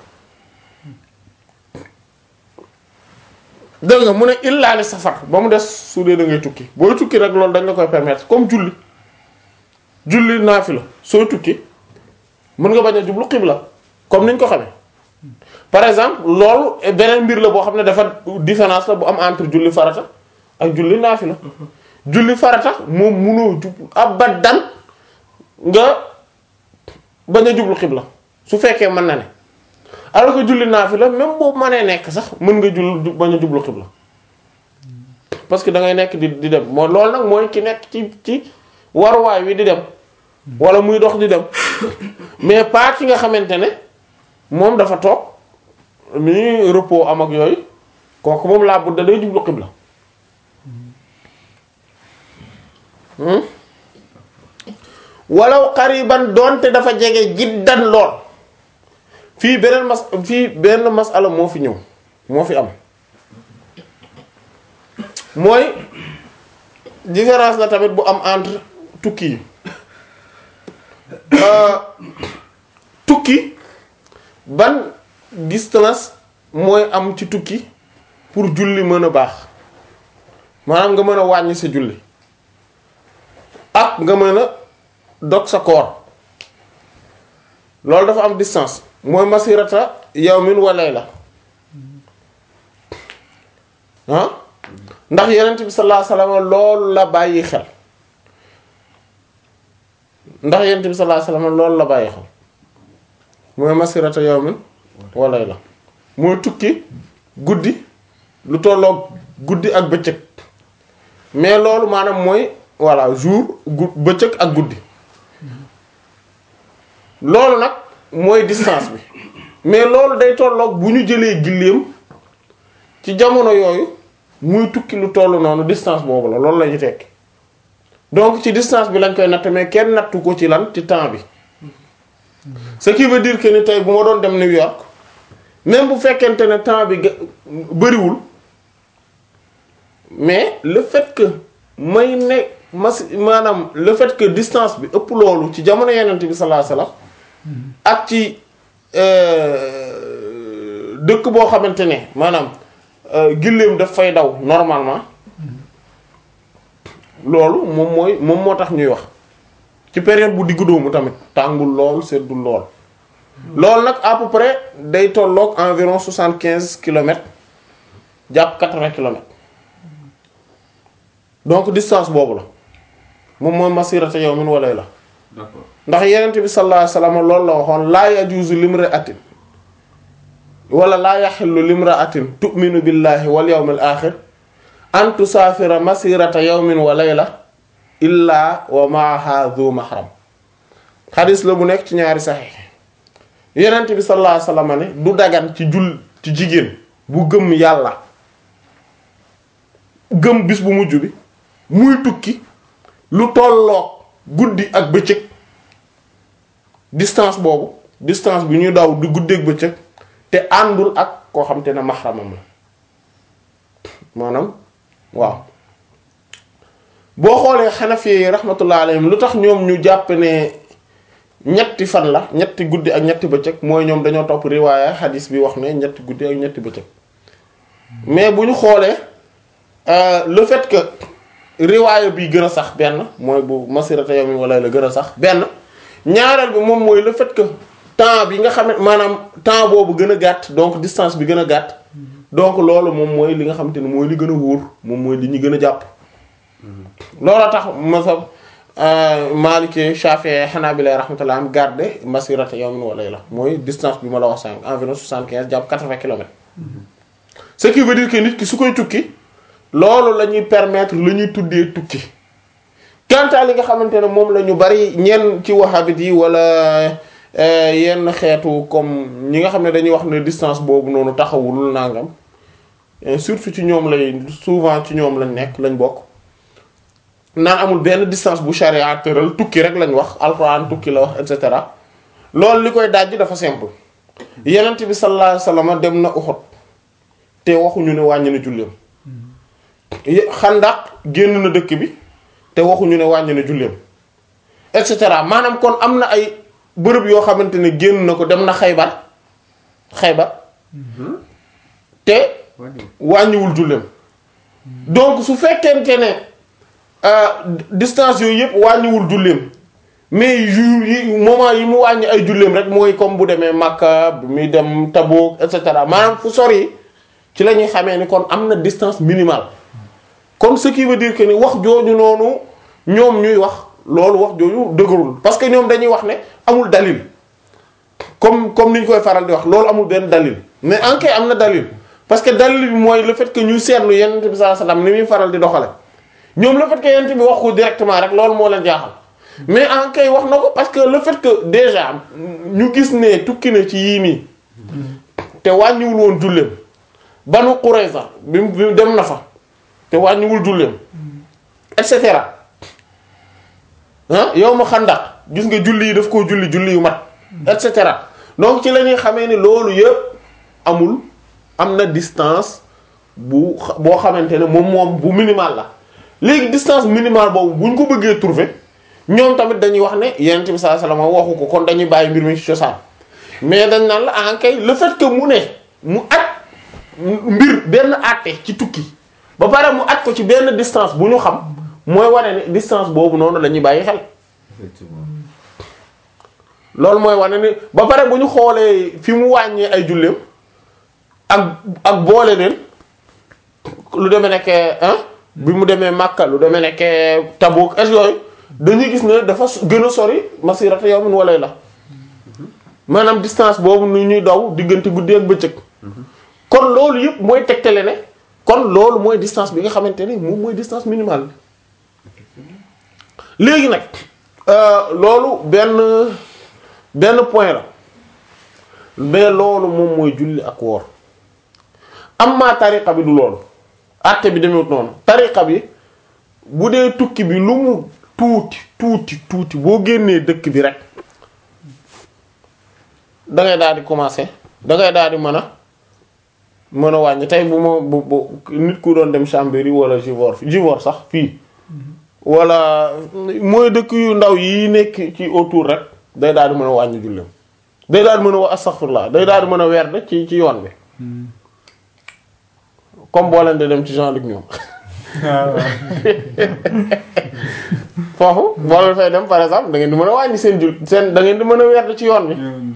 dégg nga mu ne illa li safar ba mu des su dee da ngay tukki booy tukki rek loolu dañ la koy permettre comme julli julli naafila sooy tukki mën nga bañ a jublu xibla comme niñ ko xamee par exemple loolu beneen mbir la boo xam ne dafa différence la bu am entre julli farata ak julli naafila julli farata moom munoo jublu abadan nga bañ a jublu xibla su fekkee mën na ne alors que julli naafila même boobu mënee nekk sax mën nga jull bañ a jublu xibla parce que da ngay nekk di di dem moo loolu nag mooy ki nekk ci ci waruwaay wi di dem wala muy dox di dem mais pas ki nga xamante ne moom dafa toog mi repos am ak yooyu kooku moom laa budda day jublu xibla hmm? walaw qariban doonte dafa jege jiddan lool fii beneen mas fii benn masala moo fi ñëw moo fi am mooy différence la tamit bu am entre tukki yi Euh, tukki ban distance mooy am ci tukki pour julli mën a baax maanaam nga mën a wàññi sa julli ak nga mën a dog sa koor loolu dafa am distance mooy masirata yawmin wa layla ah ndax yonent bi sallallahu alayhi wasallam loolu la bàyyi xel ndax yonent bi sallallahu alayhi wasallam loolu la bàyyi xel mooy masirata yawmin wa layla mooy tukki guddi lu tolloog guddi ak bëccëg mais loolu maanaam mooy voilà jour gu bëccëg ak guddi loolu nag mooy distance bi mais loolu day tolloog bu ñu jëlee gilleem ci jamono yooyu muy tukki lu toll noonu distance boobu la loolu la ñu tekki donc ci distance bi lañ koy natt mais kenn nattu ko ci lan ci temps bi ce qui veut dire que ni tey bu ma doon dem New York même bu fekkente ne temps bi ga- bëriwul mais le fait que may ne mas maanaam le fait que distance bi ëpp loolu ci jamono yenent bi sallallahu alayhi wasallam ak ci euh, dëkk boo xamante ne maanaam euh, gilleem daf fay daw normalement loolu moom mooy moom moo tax ñuy wax ci période bu diggu doomu tamit tàngul lool seddul lool loolu nag à peu près day tolloog environ soixante quinze kilomètres jàpp quatre-vingts kilomètres donc distance boobu la moom mooy masirata yawmin wa layla d'accord ndax yenent bi sallallahu alayhi wasallam loolu la waxoon laa yajuuzu limra'atin wala laa yaxillu limra'atin tu'minu billahi wal yawmil aaxir an tusaafira masirata yawmin wa layla illa wa ma'aha dhu mahram xadis la bu nekk ci ñaari saxiix yenent bi sallallahu alayhi wasallam ne du dagan ci jul ci jigéen bu gëm yàlla gëm bis bu mujj bi muy tukki lu tolloog guddi ak bëccëg distance boobu distance bi ñuy daw du guddeeg bëccëg te àndul ak koo xam te ne maxramam la maanaam waaw boo xoolee xanafi yi rahmatullah alayhim lu tax ñoom ñu jàpp ne ñetti fan la ñetti guddi ak ñetti bëccëg mooy ñoom dañoo topp riwaaya hadis bi wax ne ñetti guddi ak ñetti bëccëg mais bu ñu xoolee euh, le fait que riwaaya bi gën a sax benn mooy bu masirata yawmin wala la gën a sax benn ñaareel bi moom mooy le fait que temps bi nga xam ne maanaam temps boobu gën a gàtt donc distance bi gën a gàtt donc loolu moom mooy li nga xamante ne mooy li gën a wóor moom mooy li ñu gën a jàpp loolu tax masab Maliki Shafi'i Hanabila rahmatullah am garde masirata yawmin wa layla mooy distance bi ma la wax sànq environ soixante-quinze jàpp quatre-vingts kilomètres ce qui veut dire que nit ki su koy tukki loolu la ñuy permettre la ñuy tuddee tukki quant à li nga xamante ne moom la ñu bari ñenn ci wahhabite yi wala euh, yenn xeetu comme ñi nga xam ne dañuy wax ne distance boobu noonu taxawul nangam et surtout ci ñoom lay souvent ci ñoom lañ nekk lañ bokk naan amul benn distance bu charia tëral tukki rek lañ wax alxuraan tukki la wax et cetera loolu li koy dajji dafa simple yenent bi sallallahu alayhi wasallam dem na Uhud te waxuñu ne wàññi na julleem xandaq génn na dëkk bi te waxuñu ne wàññi na julleem et cetera maanaam kon am na ay bërëb yoo xamante ne génn na ko dem na xaybar xaybar te wàññi wàññiwul julleem donc su fekkente ne euh, distance yooyu yëpp wàññiwul julleem mais jour yi moment yi mu wàññi ay julleem rek mooy comme bu demee Makka bu muy dem Tabuk et cetera maanaam fu sori ci la ñuy xamee ni kon am na distance minimale kon ce qui veut dire que ni wax jooju noonu ñoom ñuy wax loolu wax jooju dëgërul parce que ñoom dañuy wax ne amul dalil comme comme ni ñu koy faral di wax loolu amul benn dalil mais en am na dalil parce que dalil bi mooy le fait que ñu seetlu Yonent bi sallallahu alayhi wasallam ni muy faral di doxale ñoom le fait que Yonent bi wax ko directement rek loolu moo leen jaaxal mais en kay wax na ko parce que le fait que déjà ñu gis ne tukki na ci yii nii te wàññiwul woon julleem Banu Qurayza bi mu bi mu dem na fa te wàññiwul julleem et cetera ah yow ma xandaq gis nga julli yi daf koo julli julli yu mat et cetera donc ci la ñuy xamee ni loolu yëpp amul am na distance bu xa- boo xamante ne moom moom bu minimal la léegi distance minimale boobu bu ñu ko bëggee trouver ñoom tamit dañuy wax ne yonent bi sallallahu alayhi wasallam waxu ko kon dañuy bàyyi mbir mi ci cosaan mais dañ naan la en kay le fait que mu ne mu at mbir benn àtte ci tukki ba pare mu at ko ci benn distance bu ñu xam mooy wane ne distance boobu noonu la ñuy bàyyi xel effectivement loolu mooy wane ni ba pare bu ñu xoolee fi mu wàññee ay julleem ak ak boole leen lu demee nekkee ah bi mu demee Makka lu demee nekkee Tabuk et yooyu dañuy gis ne dafa s- gën a sori masirata yawmin wa layla maanaam distance boobu nu ñuy daw diggante guddi ak bëccëg kon loolu yëpp mooy tegtale ne kon loolu mooy distance bi nga xamante ne moom mooy distance minimale bi léegi nag euh, loolu benn benn point la mais loolu moom mooy julli ak woor amma tariqa bi du loolu àtte bi demewut noonu tariqa bi bu dee tukki bi lu mu tuuti tuuti tuuti boo génnee dëkk bi rek da ngay daal di commencer da ngay daal di mën a mën a wàññi tey bu ma bu bu nit ku doon dem Chambéry wala Givor Givor sax fii wala mooy dëkk yu ndaw yi nekk ci autour rek day daal di mën a wàññi julleem day daal di mën a wax astaghfirullah day daal di mën a werd ci ci yoon bi comme boo leen di dem ci Jean-Luc ñoom foofu boo leen fay dem par exemple da ngeen di mën a wàññi seen jul seen da ngeen di mën a werd ci yoon bi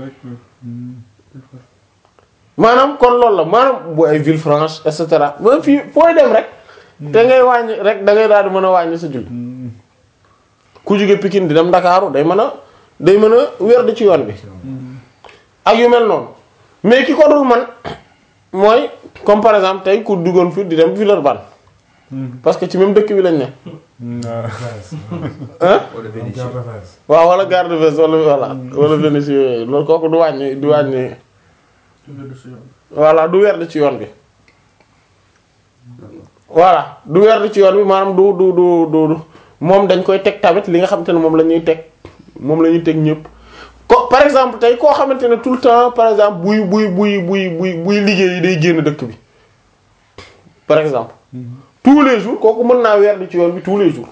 maanaam kon loolu la maanaam bu ay Villefranche et cetera ba fii fooy dem rek te ngay wàññi rek da ngay daal di mën a wàññi sa julli ku jóge Pikine di dem Ndakaaru day mën a day mën a werd ci yoon bi ak yu mel noonu mais ki ko dul man mooy comme par exemple tey ku duggoon fi di dem Villeurbanne parce que ci même dëkk bi lañ ne hein wala Vénitien waaw wala Gare de Vest wala voilà wala Vénissieux yooyu loolu kooku du wàññi du wàññi voilà du werd ci yoon bi voilà du werd ci yoon bi maanaam du du du du du moom dañ koy teg tamit li nga xamante ne moom la ñuy teg moom la ñuy teg ñëpp ko par exemple tey koo xamante ne tout le temps par exemple buy buy buy buy buy buy liggéey day génn dëkk bi par exemple tous les jours kooku mën naa werd ci yoon bi tous les jours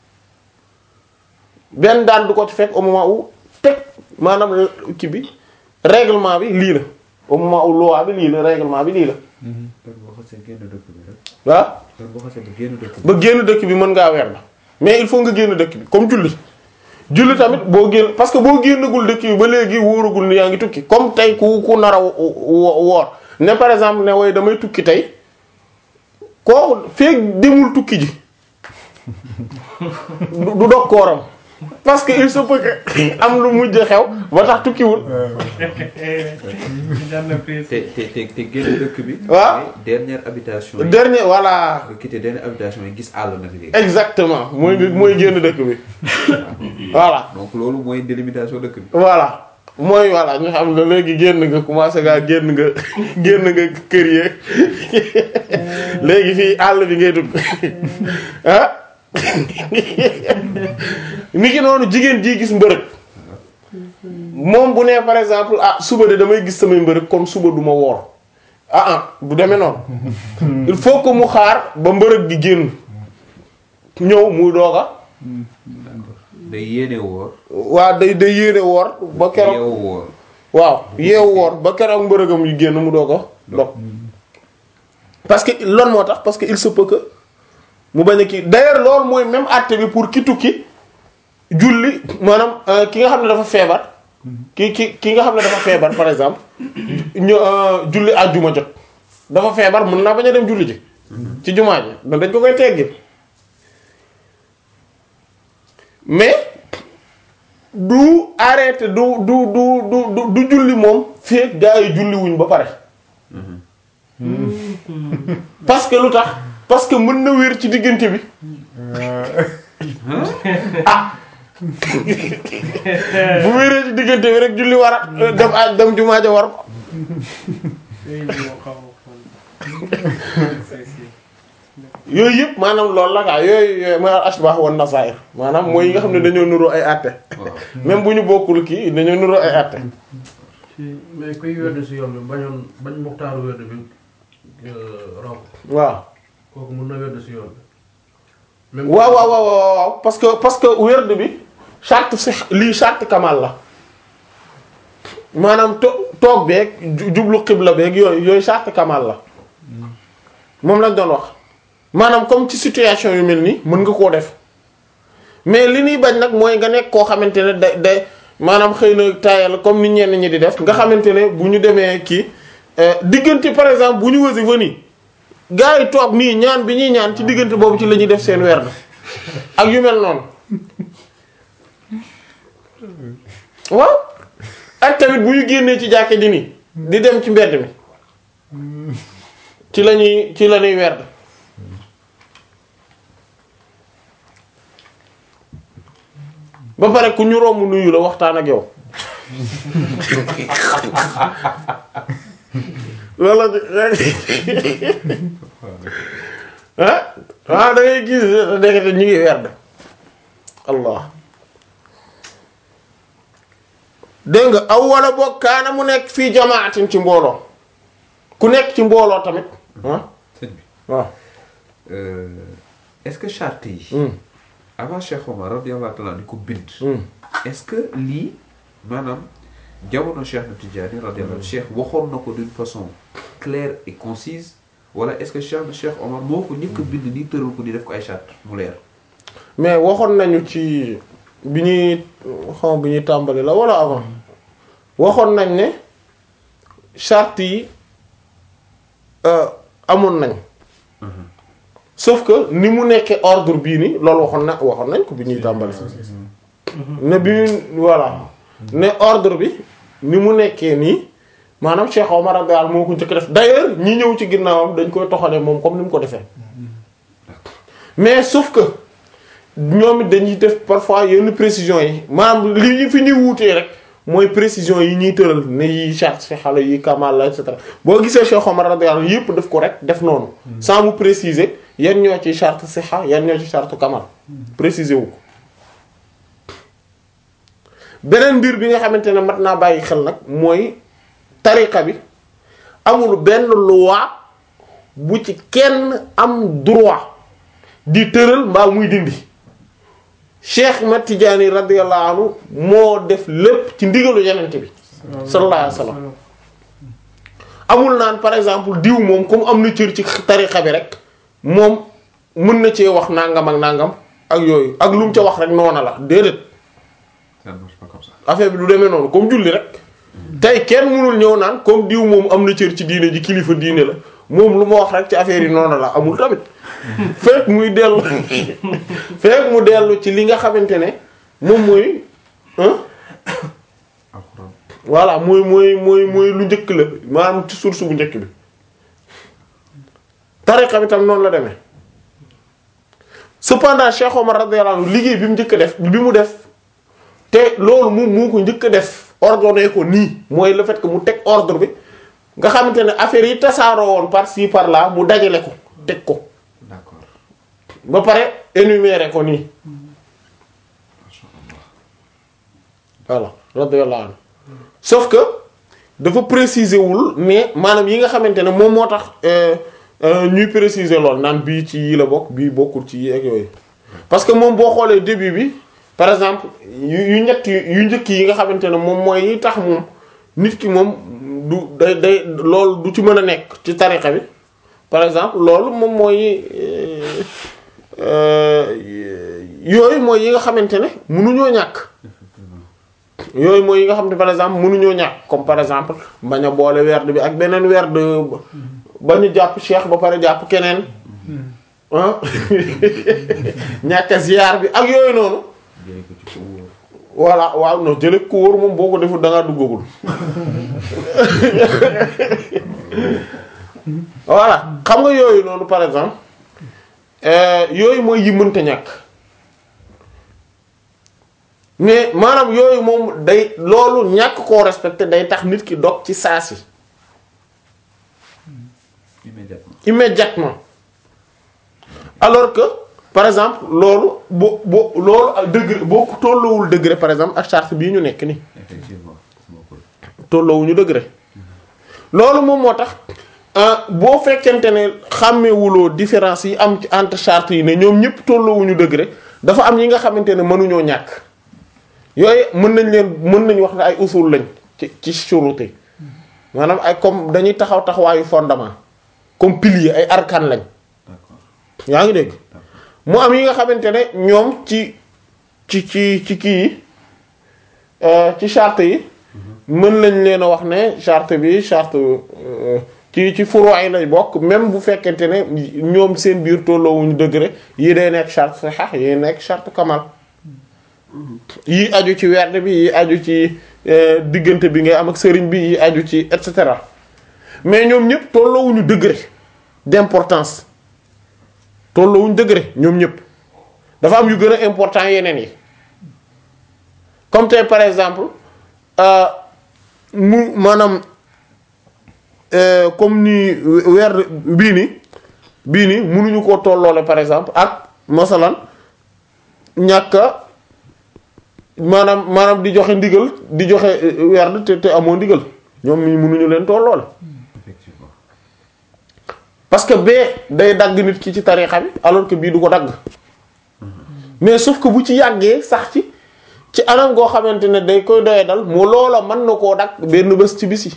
benn daan du ko ci fekk au moment où teg maanaam kii bi règlement bi lii la au moment où loi bi lii la règlement bi lii la kon boo xasee génn dëkk bi rek waaw kon boo xasee ba génn dëkk bi ba génn dëkk bi mën ngaa werd mais il faut nga génn dëkk bi comme julli julli tamit boo génn parce que boo génnagul dëkk bi ba léegi wóoragul ni yaa ngi tukki comme tey ku ku nar a wo- wo- woor ne par exemple ne way damay tukki tey kooku feeg demul tukki ji du du dog kooram parce que il se peut que am lu mujj xew ba tax tukkiwul te te te te génn dëkk bi Waaw. mooy dernière habitation yi dernier voilà nga quitté dernière habitation yi gis àll nag léegi exactement mooy mooy génn dëkk bi voilà donc loolu mooy délimitation dëkk bi voilà mooy voilà ñu xam ne léegi génn nga commencé ngaa génn nga génn nga kër yeeg léegi fii àll bi ngay dugg ah ni ki noonu jigéen ji gis mbërëg moom bu nee par exemple ah suba de damay gis samay mbërëg kon suba du ma woor ah ah bu demee noonu il faut que mu xaar ba mbërëg gi génn ñëw muy dooga day yéene woor waa day day yéene woor ba keroog yeewu woor waaw yeewu woor ba keroog mbërëgam yu génn mu doo ko dog parce que loolu moo tax parce que il se peut que mu bañ a kii d'ailleurs loolu mooy même àtte bi pour ki tukki julli maanaam euh, ki nga xam ne dafa feebar ki ki ki nga xam ne dafa feebar par exemple ñu euh, julli àjjuma jot dafa feebar mën naa bañ a dem julli ji ci jumaa ji da dañ ko koy teggil mais du arrêté du du du du du du julli moom feek gaa yi julli wuñ ba pare parce que lu tax parce que mën na wér ci diggante bi ah bu wéree ci diggante bi rek julli war a dem a dem jumaa ja war ko yooyu yëpp maanaam loolu la kaa yooyu yooyu mooy al ashbah wan nasair maanaam mooy yi nga xam ne dañoo nuroo ay àtte waaw même bu ñu bokkul kii dañoo nuroo ay àtte ci mais kuy wedd si yoon bi bañoon bañ muxtaaru wedd bi raw ko waaw kooku mun na wedd si yoon bi même waaw waaw waaw waaw waaw parce que parce que werd bi charte si lii charte kamal la maanaam to toog beeg ju- jublu xibla beeg yooyu yooyu charte kamal la moom lañ doon wax maanaam comme ci situation yu mel nii mën nga koo def mais li ñuy bañ nag mooy nga nekk koo xamante ne da day maanaam xëy na taayal comme ni ñenn ñi di def nga xamante ne bu ñu demee kii euh, diggante par exemple bu ñu wasi fa nii gars yi toog nii ñaan bi ñuy ñaan ci diggante boobu ci la ñuy def seen werd ak yu mel noonu waaw ak tamit bu ñu génnee ci jàkke ji nii di dem ci mbedd mi ci la ñuy ci la ñuy werd ba pare ku ñu romb nuyu la waxtaan ak yow loolu la ah waaw da ngay gis ndekete ñu ngi werd allah dégg nga aw wala boog kaana mu nekk fii jamaatin ci mbooloo ku nekk ci mbooloo tamit ah sëñ bi waaw euh, est-ce que charte yi Hmm. avant Cheikh Omar radiyallahu ta'ala di ko bind Hmm. est-ce que lii maanaam jamono Cheikh na Tidiane radiyallahu Cheikh waxoon na ko d'une façon claire et concise wala est-ce que Cheikh na Cheikh Omar moo ko njëkk a bind nii tëral ko di def ko ay charte mu leer mais waxoon nañu ci bi ñuy xam bi ñuy tàmbali la wala avant waxoon nañ ne charte yi euh, amoon nañ sauf que ni mu nekkee ordre bii ni loolu waxoon na waxoon nañ ko bi ñuy tàmbali ne bi ñu voilà ne ordre bi ni mu nekkee nii maanaam Cheikh Omar radiyallahu anhu moo ko njëkk def d'ailleurs ñi ñëw ci ginnaawam dañ koy toxalee moom comme ni mu ko defee mais sauf que ñoom it dañuy def parfois yenn précision yi maanaam li ñu fi ñuy wuutee rek mooy précision yi ñuy tëral ne yi charte fi xale yi kamal la et cetera boo gisee Cheikh Omar radiyallahu anhu yëpp def ko rek def noonu sans mu préciser yan ñoo ci charte siha yan ñoo ci charte kamal préciser wu ko beneen mbir bi nga xamante ne mat naa bàyyi xel nag mooy tariqa bi amul benn loi bu ci kenn am droit di tëral mbaa muy dindi Cheikh Mat Tidiane radiyallahu anhu moo def lépp ci ndigalu yenente bi sallallahu alayhi wa sallam amul naan par exemple diw moom comme am na cër ci tariqa bi rek moom mën na cee wax nangam ak nangam ak yooyu ak lu mu ca wax rek noona la déedéet ça ne marche pas comme ça affaire bi du demee noonu comme julli rek tey kenn mënul ñëw naan comme diw moom am na cër ci diine ji kilifa diine la moom lu ma wax rek ci affaire yi noonu la amul tamit fekk muy dellu fekk mu dellu ci li nga xamante ne moom mooy hein alxuraan voilà mooy mooy mooy mooy lu njëkk la maanaam ci source bu njëkk bi tariqa bi tam noonu la demee cependant Cheikh Omar radiyallahu anhu liggéey bi mu njëkk a def bi mu def te loolu moom moo ko njëkk a def ordonné ko nii mooy le fait que mu teg ordre bi nga xamante ne affaire yi tasaaroo woon par ci par là mu dajale ko teg ko d'accord ba pare énumérer ko nii masha Allah voilà radiyallahu anhu sauf que dafa préciser wul mais maanaam yi nga xamante ne moom moo tax euh, euh, ñuy préciser lool naan bii ci yi la bokk bii bokkul ci yi ak yooyu parce que moom boo xoolee début bi par exemple yu yu ñett yu njëkk yi nga xamante ne moom mooy yi tax moom nit ki moom du day day loolu du ci mën a nekk ci tariqa bi par exemple loolu moom mooy euh, euh, yooyu mooy yi nga xamante ne mënuñoo ñàkk yooyu mooy yi nga xam ne par exemple mënuñoo ñàkk comme par exemple bañ a boole werd bi ak beneen werd ba ñu jàpp cheikh ba pare jàpp keneen ah ñàkk a ziyaar bi ak yooyu noonu jëlee ko ci ko wóor voilà waaw non jële ko wóor moom boo ko deful da ngaa duggagul voilà xam nga yooyu noonu par exemple euh, yooyu mooy yi mënta ñàkk mais maanaam yooyu moom day loolu ñàkk koo respecté day tax nit ki dog ci saasi immédiatement immédiatement alors que par exemple loolu bo bo loolu ak degré boo ko tolloowul degré par exemple ak charte bii ñu nekk nii effectivement bokkul tolloowuñu degré loolu moom moo tax ah, boo fekkente ne xàmmewuloo différence yi am ci entre charte yi ne ñoom ñëpp tolloowuñu degré dafa am yi nga xamante ne mënuñoo ñàkk yooyu mën nañ leen mën nañ wax ne ay usul lañ ci ci shuruti maanaam ay comme dañuy taxaw taxawaayu fondement comme pilier ay arkan lañ d'accord yaa ngi dégg mu am yi nga xamante ne ñoom ci ci ci ci kii yi euh, ci charte yi mën nañ leen a wax ne charte bi charte euh, ci ci furu yi lay bokk même bu fekkente ne ñoom seen biir tolloowuñu degré yi day nekk charte sahih yi nekk charte kamal yi aju ci werd bi yi aju ci euh, diggante bi ngay am ak sëriñ bi yi aju ci et cetera mais ñoom ñëpp tolloowuñu degré d'importance tolloowuñu degré ñoom ñëpp dafa am yu gën a important yeneen yi comme tey par exemple euh, mu maanaam euh, comme ni weer bii ni bii ni mënuñu koo tolloole par exemple ak masalan ñàkk a maanaam maanaam di joxe ndigal di joxe euh, werd te te amoo ndigal ñoom ñi mënuñu leen tolloole effectivement parce que bee day dagg nit ki ci tarixa bi alors que bii du ko dagg mais sauf que bu ci yàggee sax ci ci anam goo xamante ne day koy doye dal mu loola mën na koo dagg benn bés ci bis yi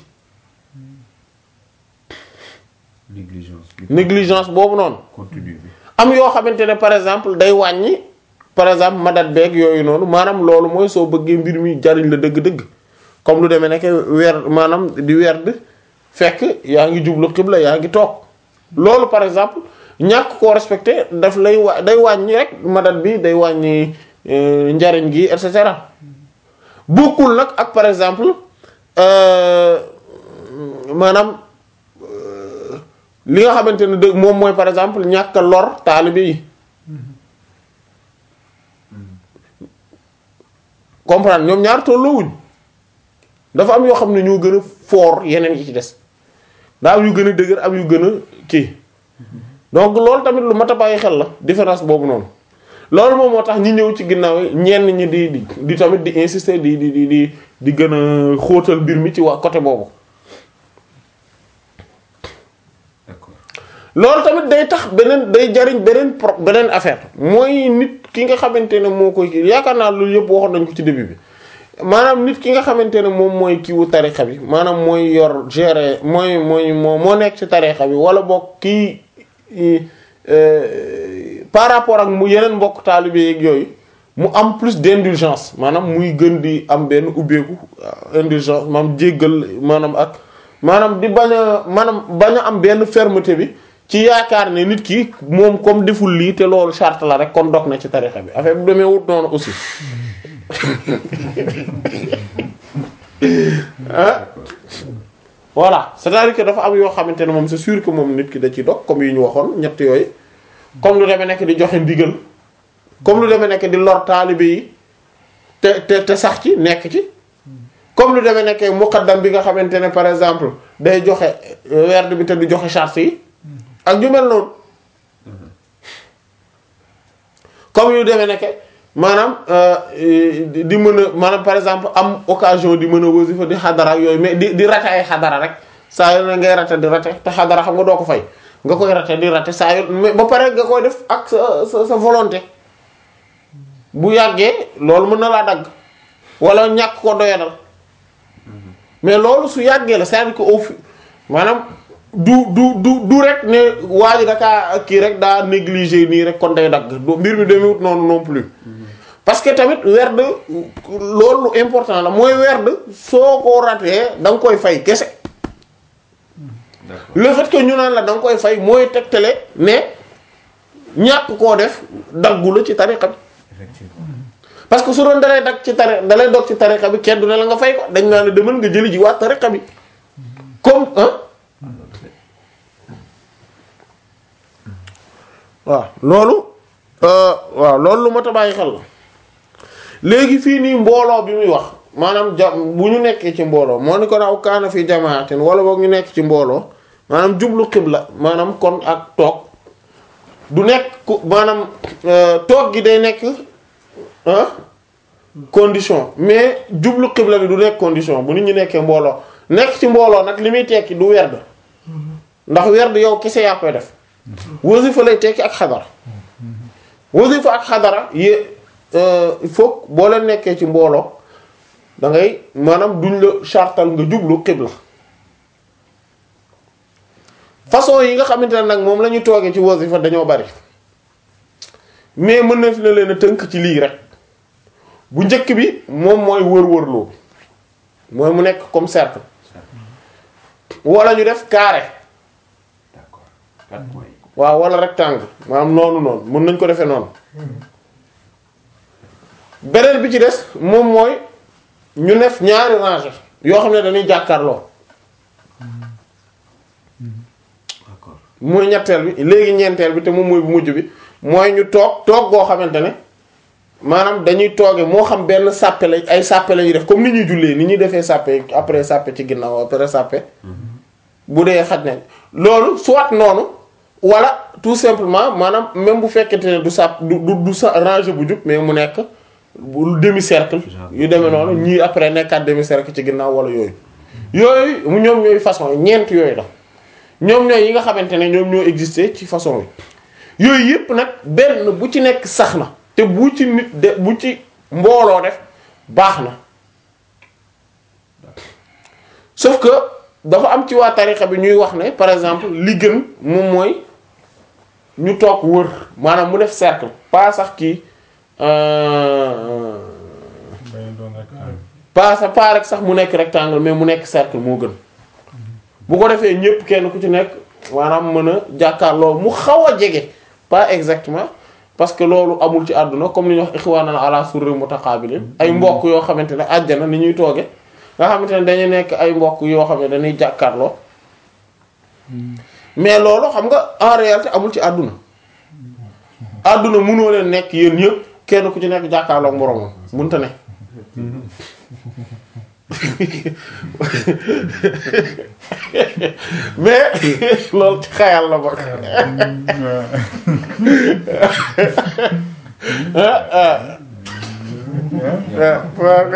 négligence bi négligence boobu noonu continue bi am yoo xamante ne par exemple day wàññi par exemple madat beeg yooyu noonu maanaam loolu mooy soo bëggee mbir mi jariñ la dëgg-dëgg comme lu demee nekk weer maanaam di werd fekk yaa ngi jublu xibla yaa ngi toog loolu par exemple ñàkk koo respecté daf lay wa day wàññi rek madat bi day wàññi euh, njariñ gi et cetera bokkul nag ak par exemple euh, maanaam euh, li nga xamante ne dëgg moom mooy par exemple ñàkk a lor taalibe yi comprendre ñoom ñaar tolloowuñ dafa am yoo xam ne ñoo gën a fort yeneen yi ci des daa am yu gën a dëgër am yu gën a kii donc loolu tamit lu mat a bàyyi xel la différence boobu noonu loolu moom moo tax ñi ñëw ci ginnaaw yi ñenn ñi di di di tamit di insister di di di di di gën a xóotal mbir mi ci waa côté boobu d'accord loolu tamit day tax beneen day jariñ beneen pro beneen affaire mooy nit ki nga xamante ne moo koy kii yaakaar naa loolu yëpp waxoon nañ ko ci début bi maanaam nit ki nga xamante ne moom mooy kiiwu tarixa bi maanaam mooy yor gérer mooy mooy moo moo nekk ci tarixa bi wala boog kii euh, par rapport ak mu yeneen mbokk taalibe yeeg yooyu mu am plus d'indulgence maanaam muy gën di am benn ubbeeku euh, indulgence maanaam jéggal maanaam ak maanaam di bañ a maanaam bañ a am benn fermeté bi ci yaakaar ne nit ki moom comme deful lii te loolu charte la rek kon dog na ci tarixa bi affaire bi demee wut noonu aussi ah voilà c'est-à-dire que dafa am yoo xamante ne moom c'est sûr que moom nit ki da ci dog comme yi ñu waxoon ñett yooyu comme lu demee nekk di joxe ndigal comme lu demee nekk di lor taalibe yi te te te sax ci nekk ci comme lu demee nekk muqaddam bi nga xamante ne par exemple day joxe werd bi te du joxe charte yi ak ñu mel noonu comme yu demee nekk maanaam di mën a maanaam par exemple am occasion di mën a wasifa di xadara ak yooyu mais di di rate ay xadara rek saa yoo ne ngay rate di rate te xadara xam nga doo ko fay nga koy rate di rate saa yoo mais ba pare nga koy def ak sa sa sa volonté bu yàggee loolu mën na laa dagg wala ñàkk ko doyadal mais loolu su yàggee la c'est-à-dire que au fi maanaam du du du du rek ne waa ji dakaa kii rek daa négligé nii rek kon day dagg du mbir mi demewut noonu non plus parce que tamit werd loolu lu important la mooy werd soo ko ratee da nga koy fay kese d'accord le fait que ñu naan la da nga koy fay mooy tegtale ne ñàkk koo def daggu la ci tariqa bi effectivement parce que su doon dalay dag ci tari dalay dog ci tariqa bi kenn du ne la nga fay ko dañ naa la demal nga jëli ji waa tariqa bi comme ah waaw loolu euh, waaw loolu lu mat a bàyyi xel la léegi fii nii mbooloo bi muy wax maanaam ja bu ñu nekkee ci mbooloo moo ni ko aw kaana fi jamaatin wala boog ñu nekk ci mbooloo maanaam jublu xibla maanaam kon ak toog du nekk ku maanaam euh, toog gi day nekk ah condition mais jublu xibla bi du nekk condition bu nit ñi nekkee mbooloo nekk ci mbooloo nag li muy tekki du werd ndax werd yow kese yaa koy def wasifa lay tekki ak xadara wasifa ak xadara yé il faut boo leen nekkee ci mbooloo da ngay maanaam duñ la chartal nga jublu xibla façon yi nga xamante ne nag moom la ñu toogee ci wasifa dañoo bari mais mën na fi na leen a tënk ci lii rek bu njëkk bi moom mooy wër-wërloo mooy mu nekk comme cercle wala ñu def carré d'accord quatre points yi waaw wala rectangle maanaam noonu noonu mën nañ ko defee noonu beneen bi ci des moom mooy ñu def ñaari rangée yoo xam ne dañuy jàkkaarloo d'accord mooy ñetteel bi léegi ñeenteel bi te moom mooy bu mujj bi mooy ñu toog toog goo xamante ne maanaam dañuy tooge moo xam benn sàppe la ay sàppe la ñuy def comme ni ñuy jullee ni ñuy defee sàppe après sàppe ci ginnaaw après sàppe bu dee xaj nañ loolu soit noonu wala tout simplement maanaam même bu fekkente ne du sàpp du du du sa rangée bu jub mais mu nekk bu demi cercle yu demee noonu ñii après nekkaat demi cercle ci ginnaaw wala yooyu yooyu mu ñoom ñooy façon yi ñeent yooyu la ñoom ñooy yi nga xamante ne ñoom ñoo existé ci façon yi yooyu yëpp nag benn bu ci nekk sax na te bu ci nit de bu ci mbooloo def baax na sauf que dafa am ci waa tarixa bi ñuy wax ne par exemple li gën moom mooy ñu toog wër maanaam mu def cercle pas sax kii euh, bañ doon rek ah. pas sa pas rek sax mu nekk rectangle mais mu nekk cercle moo gën bu ko defee ñépp kenn ku ci nekk maanaam mën a jàkkaarloo mu xaw a jege pas exactement parce que loolu amul ci àdduna comme ni ñuy wax ikhwanan ala surri mutaqabilin ay mbokk yoo xamante ne àjjana ni ñuy tooge nga xamante ne dañuy nekk ay mbokk yoo xam ne dañuy jàkkaarloo mais loolu xam nga en réalité amul ci àdduna àdduna mënoo leen nekk yéen ñëpp kenn ku ci nekk jàkkaarloo ak moroomam mënta ne mais loolu ci xayal la bokk ah ah waaw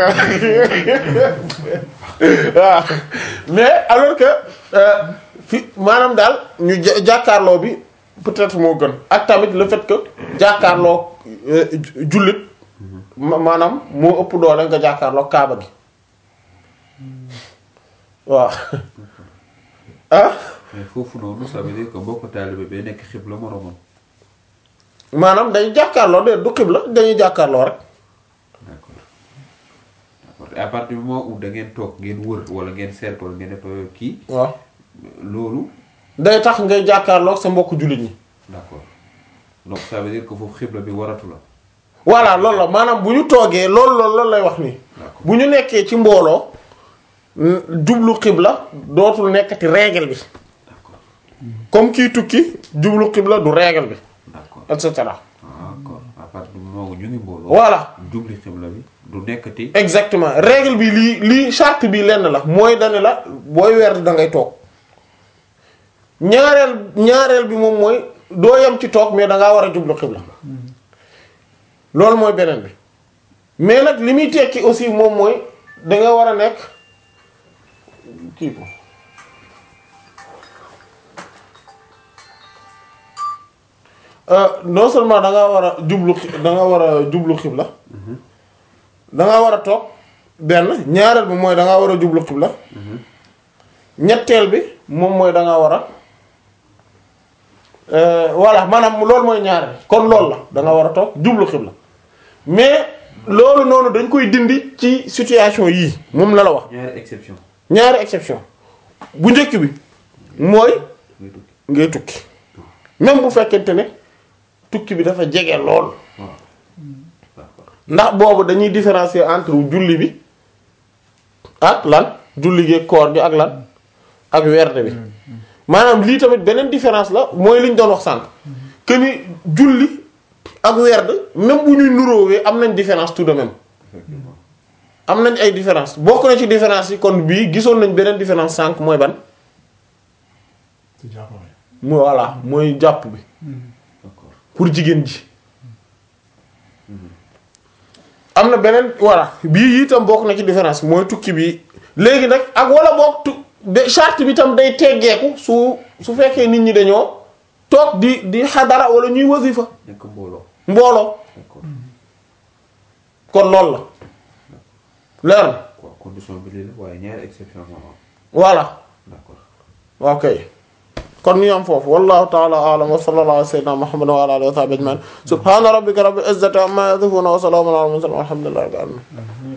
waaw mais alors que euh, fi maanaam daal ñu ja- jàkkaarloo bi peut-être moo gën ak tamit le fait que jàkkaarloo euh, ju- jullit ma- maanaam moo ëpp doole nga jàkkaarloo kaaba gi waaw ah mais foofu noonu ça veut dire que mbokk taalibe bi nekk xibla moromam maanaam dañuy jàkkaarloo de du xibla dañuy jàkkaarloo rek d'accord d'accord et à partir du moment où da ngeen toog ngeen wër wala ngeen cercle ngeen def euh, kii waaw loolu day tax ngay jàkkaarloo ak sa mbokk jullit ñi d'accord donc ça veut dire que foofu xibla bi waratu la voilà loolu la maanaam bu ñu toogee loolu loolu loolu lay wax nii d'accord bu ñu nekkee ci mbooloo n- jublu xibla dootul nekkati règle bi d'accord comme kii tukki jublu xibla du règle bi d'accord et cetera d'accord à partir du moment où ñu ngi mbooloo voilà jubli xibla bi du nekkati exactement règle bi lii lii charte bi lenn la mooy dane la booy weer da ngay toog ñaareel ñaareel bi moom mooy doo yem ci toog mais da ngaa war a jublu xibla loolu mooy beneen bi mais nag li muy tekki aussi moom mooy da nga war a nekk kii ko Euh, non seulement da nga war a jublu xi- da nga war a jublu xibla da nga war a toog benn ñaareel bi mooy da nga war a jublu xibla ñetteel bi moom mooy da nga war a euh, voilà maanaam loolu mooy ñaareel kon loolu la da nga war a toog jublu xibla mais loolu noonu dañ koy dindi ci situation yii moom la la wax ñaari exception ñaari exception bu njëkk bi mooy ngay tukki ngay tukki même bu fekkente ne tukki bi dafa jege lool waaw d'accord ndax boobu dañuy différencier entre julli bi ak lan julli gi koor gi ak lan ak werde bi maanaam lii tamit beneen différence la mooy li ñu doon wax sànq que ni julli ak werd même bu ñuy nuróowee am nañ différence tout de même effectivement am nañ ay différence bokk na ci différence yi kon bii gisoon nañ beneen différence sànq mooy ban ci jàppale. mu voilà mooy jàpp bi d'accord pour jigéen ji am na beneen voilà bii itam bokk na ci différence mooy tukki bi léegi nag ak wala bokk tu de charte bi tam day teggeeku su su fekkee nit ñi dañoo toog di di xadara wala ñuy wasifa nekk mbooloo mbooloo d'accord kon loolu la leer na quoi condition bi lii la waaye ñaari exception moo am voilà d'accord ok kon ñu am foofu wallahu ta'ala a'lam wa sallallahu ala sayyidina muhammad wa ala alihi wa sahbihi ajma'in subhana rabbika rabbil izzati amma yasifun wa salamun ala al mursalin walhamdulillahi rabbil alamin